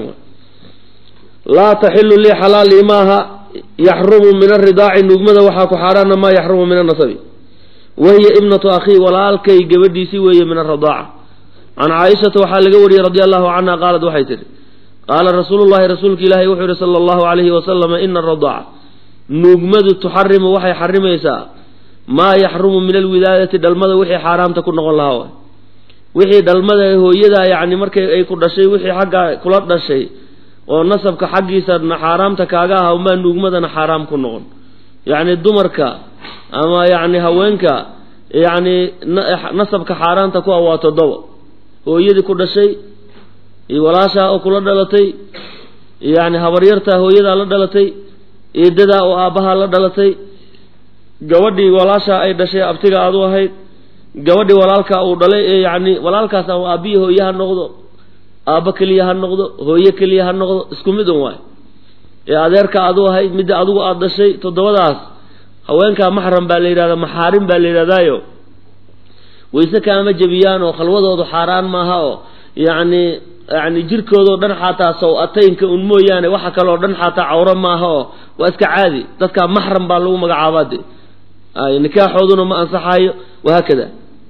laa taxilu lii xalaal imaaha yaxrumu min aridaaci nuugmada waxaa ku xaaraana maa yaxrumu min annasabi wahiya ibnatu akhii walaalkay gabadhiisii weeye min aradaaca can caaishata waxaa laga wariyey radi allahu canha qaalad waxay tihi qaala rasuulu llahi rasuulka ilaahi wuxuu yihi sala allahu alayhi wasalama ina aradaaca nuugmadu tuxarimu waxay xarimaysaa maa yaxrumu min alwilaadati dhalmada wixii xaaraamta ku noqon lahaa waay wixii dhalmada hooyada yacni markay ay ku dhashay wixii xaggaa kula dhashay oo nasabka xaggiisana xaaraamta kaaga aha umaa nuugmadana xaaraam ku noqon yacni dumarka ama yacni haweenka yacni nasabka xaaraanta ku ah waa toddoba hooyadii ku dhashay iyo walaashaa oo kula dhalatay yacni habaryartaa hooyadaa la dhalatay eedadaa oo aabbahaa la dhalatay gabadhii walaashaa ay dhashay abtiga aad u ahayd gabadhii walaalkaa uu dhalay ee yacni walaalkaas ama aabbiyi hooye ha noqdo aabbo keliya ha noqdo hooye keliya ha noqdo isku mid un waay ee adeerka aad u ahayd midda adigu aada dhashay toddobadaas haweenkaa maxram baa la yidhahdaa maxaarim baa la yidhahdaayo wayse kaama jebiyaan oo khalwadoodu xaaraan maaha oo yacni yacni jirkoodao dhan xataa saw-ataynka un mooyaane waxa kaleo dhan xataa cawro maaha oo waa iska caadi dadkaa maxram baa lagu magacaabaa de ay nikaaxooduna ma ansaxayo wahaakada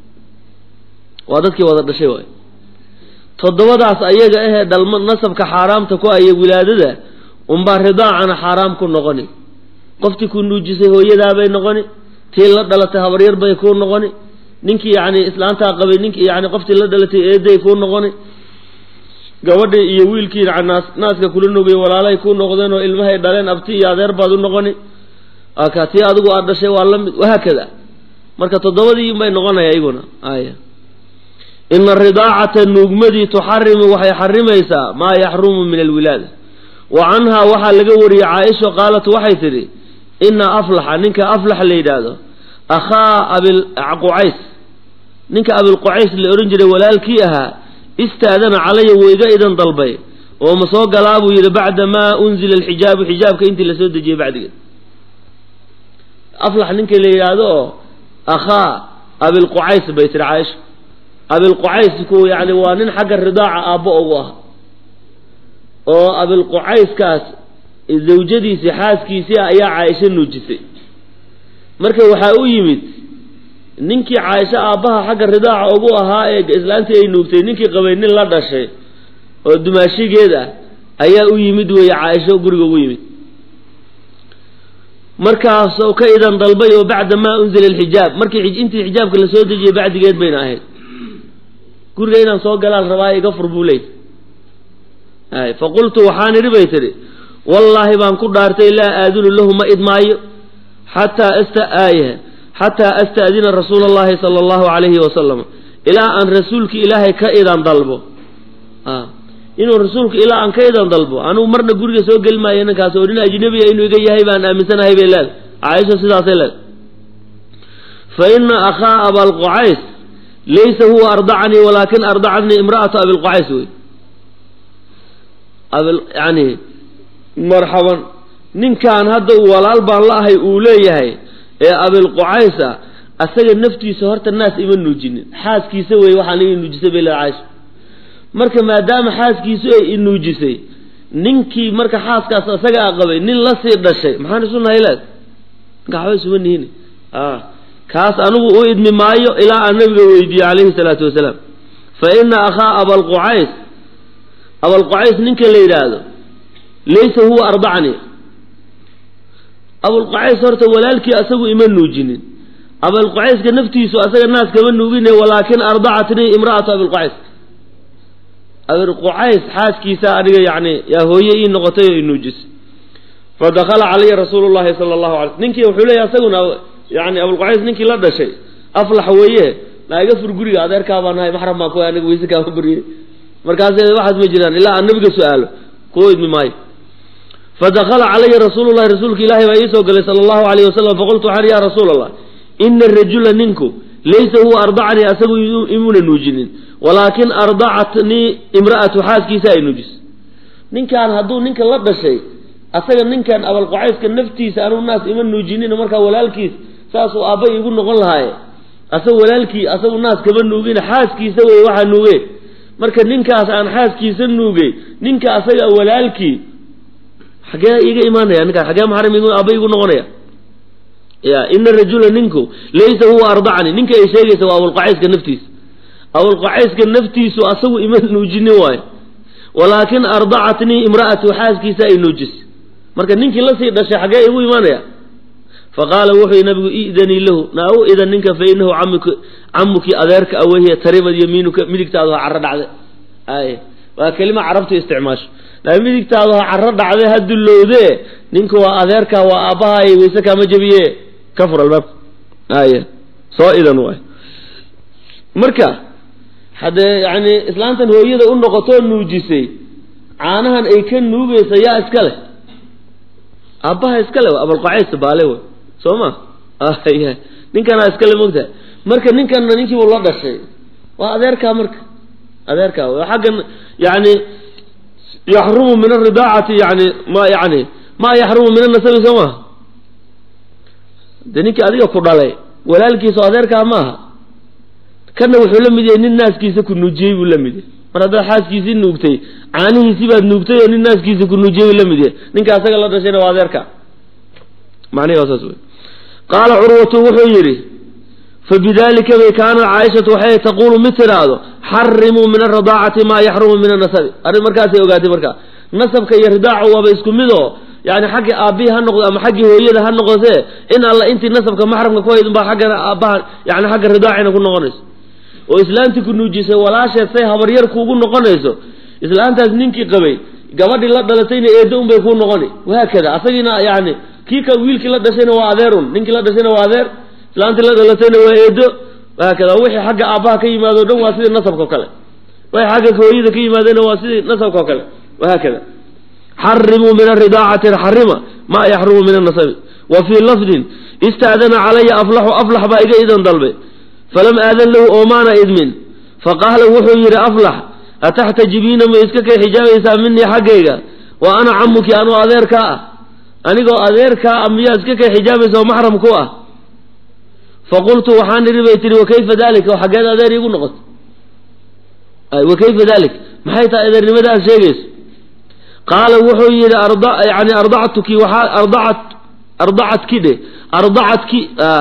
waa dadkii wada dhashay waay toddobadaas ayaga ahee dhalma nasabka xaaraamta ku aya wilaadada unbaa ridaacana xaaraam ku noqoni qoftii ku nuujisay hooyadaabay noqoni tii la dhalatay habaryar bay kuu noqoni ninkii yacni islaantaa qabay ninkii yani qoftii la dhalatay eeday kuu noqoni gabadhii iyo wiilkii naas naaska kula nugay walaalay kuu noqdeen oo ilmahay dhaleen abti iyo adeer baad u noqoni aka tii adigu aad dhashay waa la mid wahaakada marka toddobadii bay noqonaya iyaguna aya ina ridaacata nuugmadii tuxarimu waxay xarimaysaa maa yaxrumu min alwilaada wa canhaa waxaa laga wariyey caaisha qaalat waxay tidhi ina aflaxa ninka aflax la yidhaahdo akhaa abilqucays ninka abilqucays la odhan jiray walaalkii ahaa istaadana calaya weyga idan dalbay oo ma soo galaa buu yidhi bacda maa unzila alxijaabu xijaabka intii lasoo dejiyey bacdigeed aflax ninka la yidhaahdo oo akhaa abilqucays bay tihi caaisha abilqucaysku yani waa nin xagga ridaaca aabbo ugu ah oo abilqucayskaas zawjadiisii xaaskiisii ah ayaa caaisho nuujisay marka waxaa u yimid ninkii caaisho aabbaha xagga ridaaca ugu ahaa ee islaantii ay nuugtay ninkii qabay nin la dhashay oo dumaashigeed ah ayaa u yimid weeye caaisho guriga ugu yimid markaasoo ka idan dalbay oo bacda maa unzila alxijaab markii intii xijaabka la soo dejiyey bacdigeed bayna ahayd guriga inaan soo galaan rabaa iga fur buu leey ay fa qultu waxaan idhi bay tidhi wallaahi baan ku dhaartay laa aadunu lahu ma idmaayo xataa asta aaya xataa asta'dina rasuula allahi sala allahu calayhi wasalam ilaa aan rasuulki ilaahay ka idan dalbo inuu rasuulku ilaa aan ka idan dalbo anugu marna guriga soo geli maayo ninkaas oo nin ajnabiya inuu iga yahay baan aaminsanahay bay leedahay caaisha sidaasay leedahay fa ina akhaa abalqucays laysa huwa ardacanii walaakin ardacatnii imra'atu abilqucays wey abil yani marxaban ninkan hadda uu walaal baan la ahay uu leeyahay ee abilqucaysa asaga naftiisa horta naas ima nuujinin xaaskiisa wey waxaan ii nuujisay bay leedahay caaisha marka maadaama xaaskiisu ay inuujisay ninkii marka xaaskaas isaga a qabay nin la sii dhashay maxaan isu nahay leed ninka waxba isuma nihin kaas anigu u idmi maayo ilaa aan nabiga weydiiye calayhi salaatu wasalaam fa ina akhaa abalqucays abalqucays ninka la yidhaahdo laysa huwa ardacni abulqucays horta walaalkii asagu ima nuujinin abalqucayska naftiisu asaga naas kama nuugine walaakin ardacatnii imra'atu abilqucays abilqucays xaaskiisa aniga yani yaa hooye ii noqotay oo inuujisay fadakala calaya rasuulu llahi sala allahu alay ninkii wuxuu leeyahy asaguna yani abulqucays ninkii la dhashay aflax weeye naiga fur guriga adeerkaa baa nahay maxram baan ku aniga weyse kaama buriyey markaas waxaas ma jiraan ilaa aan nabiga su-aalo kuwa idmi maayo fadakala calaya rasuulu llahi rasuulka ilaahay baa iisoo galay sala allahu alayh wasalam faqultu waxaan ya rasuula allah ina arajula ninku laysa huwa ardacanii asagu imuna nuujinin walaakin ardacatnii imra'atu xaaskiisa ay nuujisay ninkaan hadduu ninka la dhashay asaga ninkan abalqucayska naftiisa anuu naas ima nuujinin markaa walaalkiis saasuu aabba iigu noqon lahaaye asaga walaalkii asagu naas kama nuugin xaaskiisa wey waxaa nuuge marka ninkaas aan xaaskiisa nuugay ninka asaga walaalkii xagee iga imaanaya ninkaas xagee maxram aabba iigu noqonaya ya ina rajula ninku laysa huwa ardacni ninka ay sheegaysa waa abulqucayska naftiisa abulqucayska naftiisu asagu ima nuujinin waayo walaakin ardacatnii imra'atu xaaskiisa ay nuujisay marka ninkii lasii dhashay xagee igu imaanaya faqaala wuxuu nabigu idanii lahu naa u idan ninka fa inahu camuk camuki adeerka awehiya taribad yamiinuka midigtaadu ha caro dhacde ay waa kelima carabtu isticmaasho laa midigtaadu ha caro dhacde ha dullowde ninka waa adeerka waa aabbahay wayse kaama jebiye ka fur albaabka ay soo idan waay marka haddee yani islaantan hooyada u noqotoo nuujisay caanahan ay ka nuugaysa yaa iska leh aabbaha iska le abalqucays baale wey soo ma ninkanaa iskale mogtahay marka ninkanna ninkiibu la dhashay waa adeerkaa marka adeerkaa w xaggan yani yaxrumu min aridaacati yani ma yani ma yaxrumu min anasabi soo maha de ninkii adiga ku dhalay walaalkiiso adeerkaa maaha kana wuxuu la mid yahay nin naaskiisa ku nuujiyey buu la mid yahay mar haddaad xaaskiisii nuugtay caanihiisii baad nuugtay oo nin naaskiisa ku nuujiyey buu la mid yahay ninka asaga la dhashayna waa adeerka macnihi waa saas wey qaala curwatu wuxuu yidhi fabidalika bay kaanat caaishatu waxay taquulu mid tidhaahdo xarimuu min aradaacati maa yaxrumu min anasabi arrin markaasay ogaatay markaa nasabka iyo ridaacu waaba isku mid oo yani xaggii aabbihi ha noqdo ama xaggii hooyada ha noqotee in alla intii nasabka maxramka ku hayd unbaa xagga aabbaha yani xagga ridaacina ku noqonayso oo islaantii ku nuujisay walaasheed say habaryar kuugu noqonayso islaantaas ninkii qabay gabadhii la dhalatayna eeddo unbay kuu noqoni wahaakada asagiina yani kii ka wiilkii la dhashayna waa adeerun ninkii la dhashayna waa adeer islaantii la dhalatayna waa eedo wahaakada wixii xagga aabbaha ka yimaado o dhan waa sidii nasabka o kale wixii xagga hooyada ka yimaadena waa sidii nasabka o kale wahaakada xarimuu min aridaacati xarima maa yaxrumu min anasabi wa fii lafdin istaadana calaya aflaxu aflax baa iga idan dalbay falam aadan lahu oomaana idmin faqaala wuxuu yidhi aflax ataxtajibiina ma iska kay xijaabaysaa minii xaggayga wa ana camuki anuu adeerkaa ah anigoo adeerkaa ah miyaa iska kay xijaabaysa oo maxram ku ah faqultu waxaan idhi bay tihi wakayfa dalika oo xaggeed adeer iigu noqoto wa kayfa dalik maxay tahay adeernimada aad sheegayso qaala wuxuu yidhi yani ardactuki waxaa ardacat ardacadki dhe ardacadki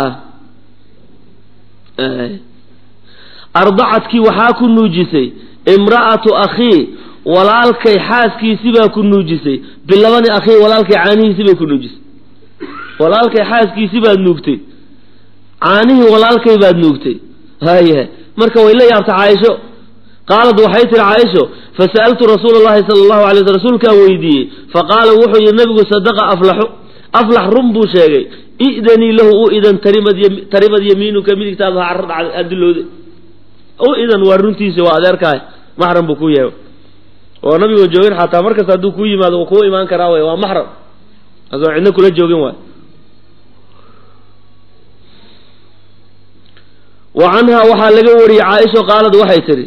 ardacadki waxaa ku nuujisay imra'atu akhii walaalkay xaaskiisibaa ku nuujisay bilabani akhii walaalkay caanihiisibay ku nuujisay walaalkay xaaskiisi baad nuugtay caanihii walaalkay baad nuugtay haya marka way la yaabtay caaisho qaalad waxay tihi caaisho fasa'altu rasuula allahi sala allahu alay sl rasuulkaan weydiiyey faqaala wuxuu yihi nabigu sadaqa aflaxu aflax run buu sheegay i'danii lahu u idan tarimad tarimad yamiinuka midigtaada ha dilowde u idan waa runtiisa waa adeerkaah maxram buu ku yahay oo nabigo joogin xataa markasta hadduu kuu yimaado uu kuu imaan karaa way waa maxram asoo cidna kula joogin waay wa canhaa waxaa laga wariyey caaisha qaalad waxay tidhi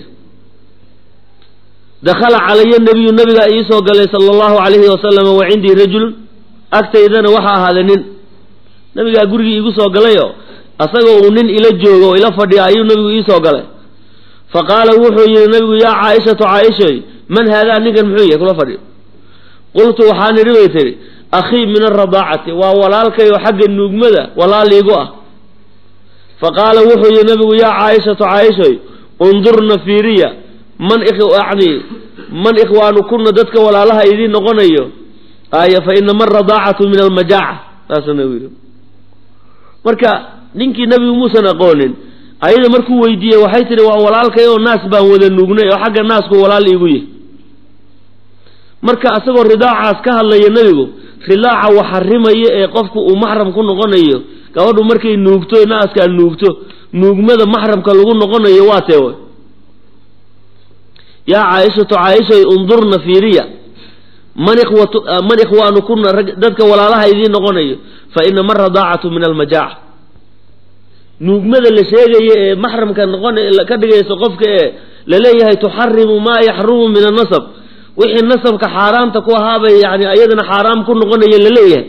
dakhala calaya nabiyu nabigaa iisoo galay sala allahu calayhi wasalama wa cindii rajulun agtaydana waxaa ahaaday nin nabigaa gurigii iigu soo galayoo asagoo uu nin ila joogo oo ila fadhiya ayuu nabigu iisoo galay fa qaala wuxuu yihi nabigu yaa caaishatu caaishoy man haadaa ninkan muxuu yahay kula fadhiyo qultu waxaan idhi bay tidhi akhii min alradaacati waa walaalkay oo xagga nuugmada walaaliigu ah fa qaala wuxuu yihi nabigu yaa caaishatu caaishoy undurna fiiriya man yani man ikhwaanukuna dadka walaalaha idiin noqonayo aaya fa inama aradaacatu min almajaaca saasuu nabigu yidhi marka ninkii nabigu muusan aqoonin ayada markuu weydiiyey waxay tihi waa walaalkay oo naas baan wada nuugnay oo xagga naasku walaal iigu yihi marka asagoo ridaacaas ka hadlaya nebigu ridaaca wax xarimaya ee qofku uu maxram ku noqonayo gabadhu markay nuugto naaskaa nuugto nuugmada maxramka lagu noqonayo waa tee way yaa caaishatu caaishay undurna fiiriya man ikhwatu man ikhwaanukuna rag dadka walaalaha idiin noqonayo fa inama aradaacatu min almajaaca nuugmada la sheegaya ee maxramka noqon ka dhigayso qofka ee laleeyahay tuxarimu maa yaxrumu min annasab wixii nasabka xaaraamta ku ahaabay yani ayadana xaaraam ku noqonaya laleeyahay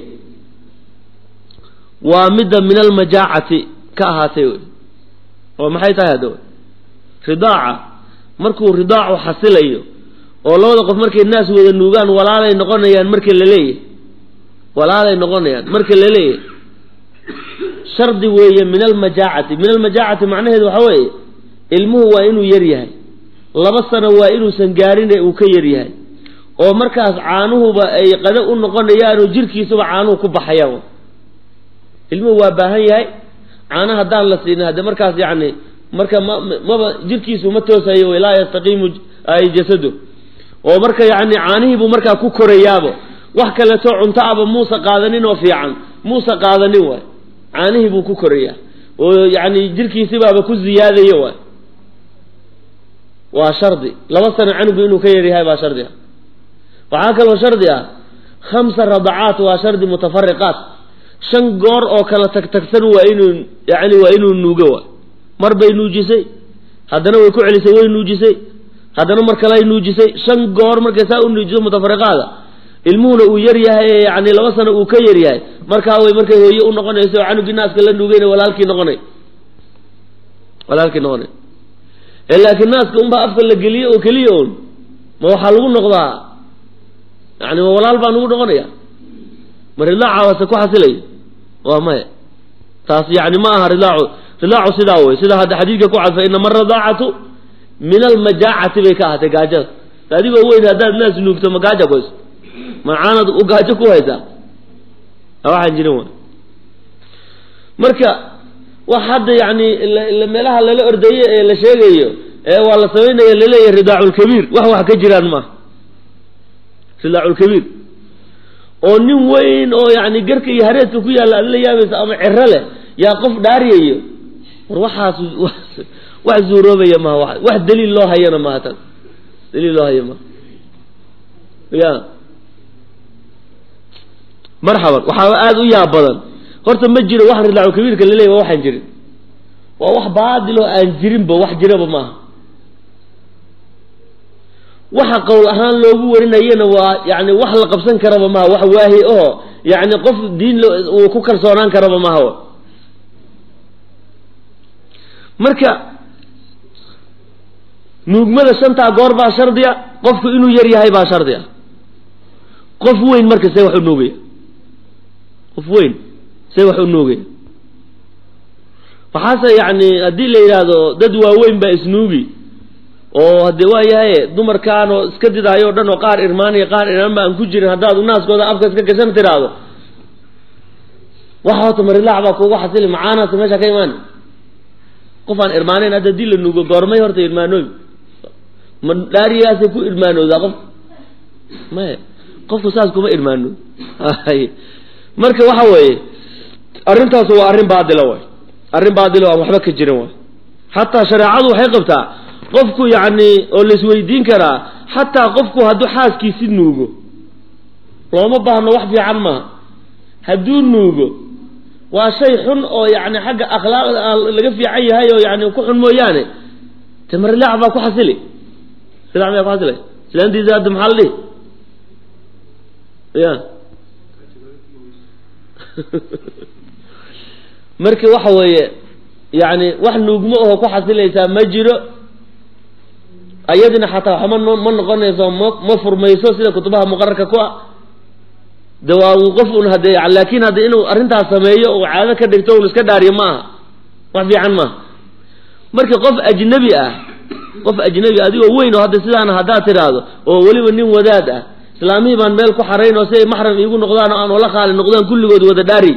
waa midda min almajaacati ka ahaatay wey oo maxay tahay hadda ridaaca markuu ridaacu xasilayo oo labada qof markay naas wada nuugaan walaalay noqonayaan marka laleeyahay walaalay noqonayaan marka laleeyahay shardi weeye min almajaacati min almajaacati macnaheedu waxa weeye ilmuhu waa inuu yar yahay laba sano waa inuusan gaarin ee uu ka yar yahay oo markaas caanuhuba ay qado u noqonayaanoo jirkiisuba caanuhu ku baxayaan ilmuhu waa baahan yahay caana haddaan la siinin hadde markaas yacni marka ma maba jirkiisu ma toosayo laa yastaqiimu jasado oo marka yacni caanihiibuu markaa ku korayaabo wax kaleeto cunto aba muusa qaadanin oo fiican muusa qaadanin waay caanihii buu ku korayaa oo yacni jirkiisibaaba ku ziyaadayo waay waa shardi laba sano canugu inuu ka yaryahay baa shardi ah waxaa kaloo shardi ah khamsa radacaat waa shardi mutafariqaat shan goor oo kala tagtagsan waa inuu yani waa inuu nuugo waay mar bay nuujisay haddana way ku celisay way nuujisay haddana mar kaley nuujisay shan goor markay saa u nuujiso mutafariqaada ilmuhuna uu yar yahay yani laba sano uu ka yar yahay markaa way markay hooye u noqonayso oo canugii naaska la nuugayna walaalkii noqonay walaalkii noqonay laakiin naaska unbaa afka la geliye oo keliya un ma waxaa lagu noqdaa yani ma walaal baa nagu noqonaya ma ridaaca wase ku xasilay waa maya taas yani ma aha ridaacu ridaacu sidaa wey sida hadda xadiidka ku cadfa inama aradaacatu min almajaacati bay ka ahaatay gaajada adigoo weyn haddaad naas nuugto ma gaaja ku hayso ma caanad u gaajo ku haysaa waxaan jirin wa marka wax hadda yani meelaha lala ordaye ee la sheegayo ee waa la samaynaya laleeyahay ridaaculkabiir wax wax ka jiraan maaha ridaaculkabiir oo nin weyn oo yani garka iyo hareedka ku yaalla aad la yaabaysa ama cero leh yaa qof dhaariyayo war waxaas wax zuuroobaya maha wa wax daliil loo hayana maaha tan daliil loo haya maha ya marxaban waxaaba aada u yaab badan horta ma jiro wax ridaaculkabiirka laleeyahy waa waxaan jirin waa wax baadiloo aan jirinba wax jiraba maaha waxa qowl ahaan loogu warinayana waa yani wax la qabsan karaba maha wax waahi oo yani qof diin uu ku kalsoonaan karaba maha marka nuugmada shantaa goor baa shardiya qofku inuu yar yahay baa shardiya qof weyn marka see wax u nuugaya qof weyn see wax u nuugaya waxaase yacni haddii la yidhaahdo dad waaweyn baa isnuugi oo haddee waa yahay dumarkaan oo iska didaayo o dhan oo qaar irmaaniya qaar irmaan ba aan ku jirin haddaad naaskooda afka iska gashan tiraahdo waxa horta marilaac baa kuugu xasili macaanaasa meesha ka imaan qof aan irmaanayn hadda hadii la nuugo goormay horta irmaanooy ma dhaariyaasay ku irmaanoodaa qof maya qofku saas kuma irmaano marka waxa weeye arrintaas waa arrin baadila way arrin baadilo aan waxba ka jirin way xataa shareecadu waxay qabtaa qofku yacni oo laisweydiin karaa xataa qofku hadduu xaaskiisi nuugo looma baahno wax fiican maaha hadduu nuugo waa shay xun oo yani xagga akhlaaqda aan laga fiican yahay oo yani ku xun mooyaane te marilaac baa ku xasili rilac mayaa ku xasila islaantiisa hadda maxaa la dhihi ya marka waxa weeye yani wax nuugmo aho ku xasilaysaa ma jiro ayadina xataa waxba ma noqonayso ma ma furmayso sida kutubaha muqararka ku ah de waa uu qof un hade laakin hadda inuu arrintaas sameeyo oo caado ka dhigto un iska dhaariyo ma aha wax fiican maaha marka qof ajnabi ah qof ajnabi adigoo weyn oo hadda sidaana haddaad tidhaahdo oo weliba nin wadaad ah islaamihii baan meel ku xarayn oo si ay maxram iigu noqdaan oo aan ola qaali noqdaan kulligood wada dhaari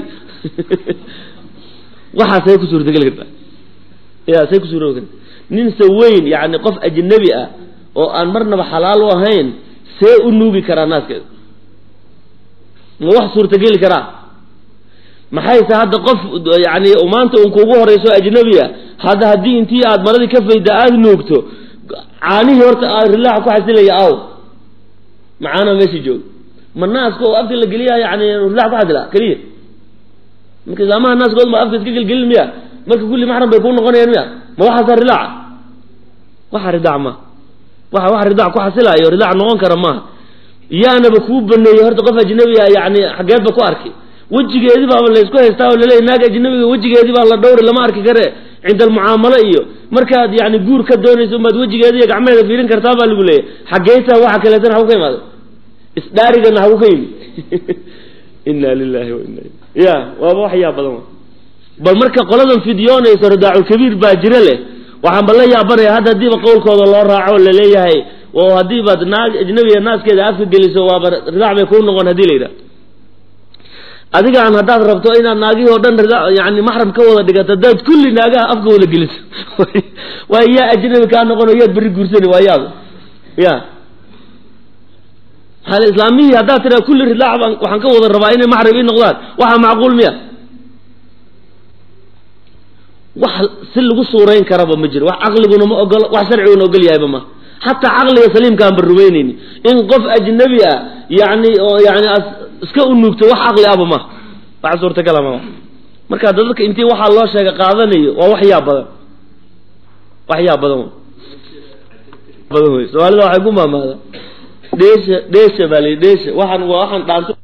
waxaa say ku suurtageli kartaa ya say ku suuroobi karta ninse weyn yani qof ajnabi ah oo aan marnaba xalaal u ahayn see u nuugi karaa naaskeeda ma wax suurtageli karaa maxayse hadda qof yani maanta un kuugu horeyso ajnabiya hadda haddii intii aad maradii ka fayda aada nuugto caanihii horta rilaaxa ku xasilaya aw macaana meesha jooga ma naaska oo afka la geliya yani rilax ku xasila keliya marka islaamaha naaskood ma afka iska gelgelin miya marka kulli maxram bay kuu noqonayaan miya ma waxaasa rilaaca waxa ridaac ma waxa wax ridaac ku xasilayo ridaac noqon kara maaha yaanaba kuu baneeyey horta qof ajnabiga yani xageedba ku arki wejigeedii baaba laysku haystaa oo laleeyahy naag ajnabiga wejigeedii baa la dhowri lama arki kare cinda almucaamalo iyo markaad yani guur ka doonayso umaad wejigeeda iyo gacmeeda fiirin kartaa baa lagu leeyahy xageyta waxa kaleetana hagu ka imaada isdhaarigana hagu ka yimi ina lilahi wa ina ya waaba wax yaa badan bal marka qoladan fidyoonayso ridaaculkabiir baa jira leh waxaan ba la yaabanaya hadda hadiiba qowlkooda loo raaco laleeyahay oo haddii baad naag ajnabiga naaskeeda afka geliso waaba ridaac bay kuu noqon hadii la yidhaha adigaan haddaad rabto inaad naagihii oo dhan yani maxram ka wada dhigato haddaad kulli naagaha afka wada geliso waa yaa ajnabi kaa noqon oo yaad berri guursani waa yaaba ya maaa islaamihii haddaad tiraa kulli ridaac baan waxaan ka wada rabaa inay maxram ii noqdaan waxaa macquul miya wax si lagu suurayn karaba ma jiro wax caqliguna ma ogolo wax sharciguna ogol yahayba ma xataa caqliga saliimkaan ba rumaynayni in qof ajnabi ah yani oo yani iska unuugto wax caqli aba ma wax suurtagala ma marka dadka intii waxaa loo sheega qaadanayo waa wax yaa badan wax yaa badan badan wey soomaalida waxay ku maamaada dheesha dheesha baa la dheesha waxaan waa waxaan dhaanto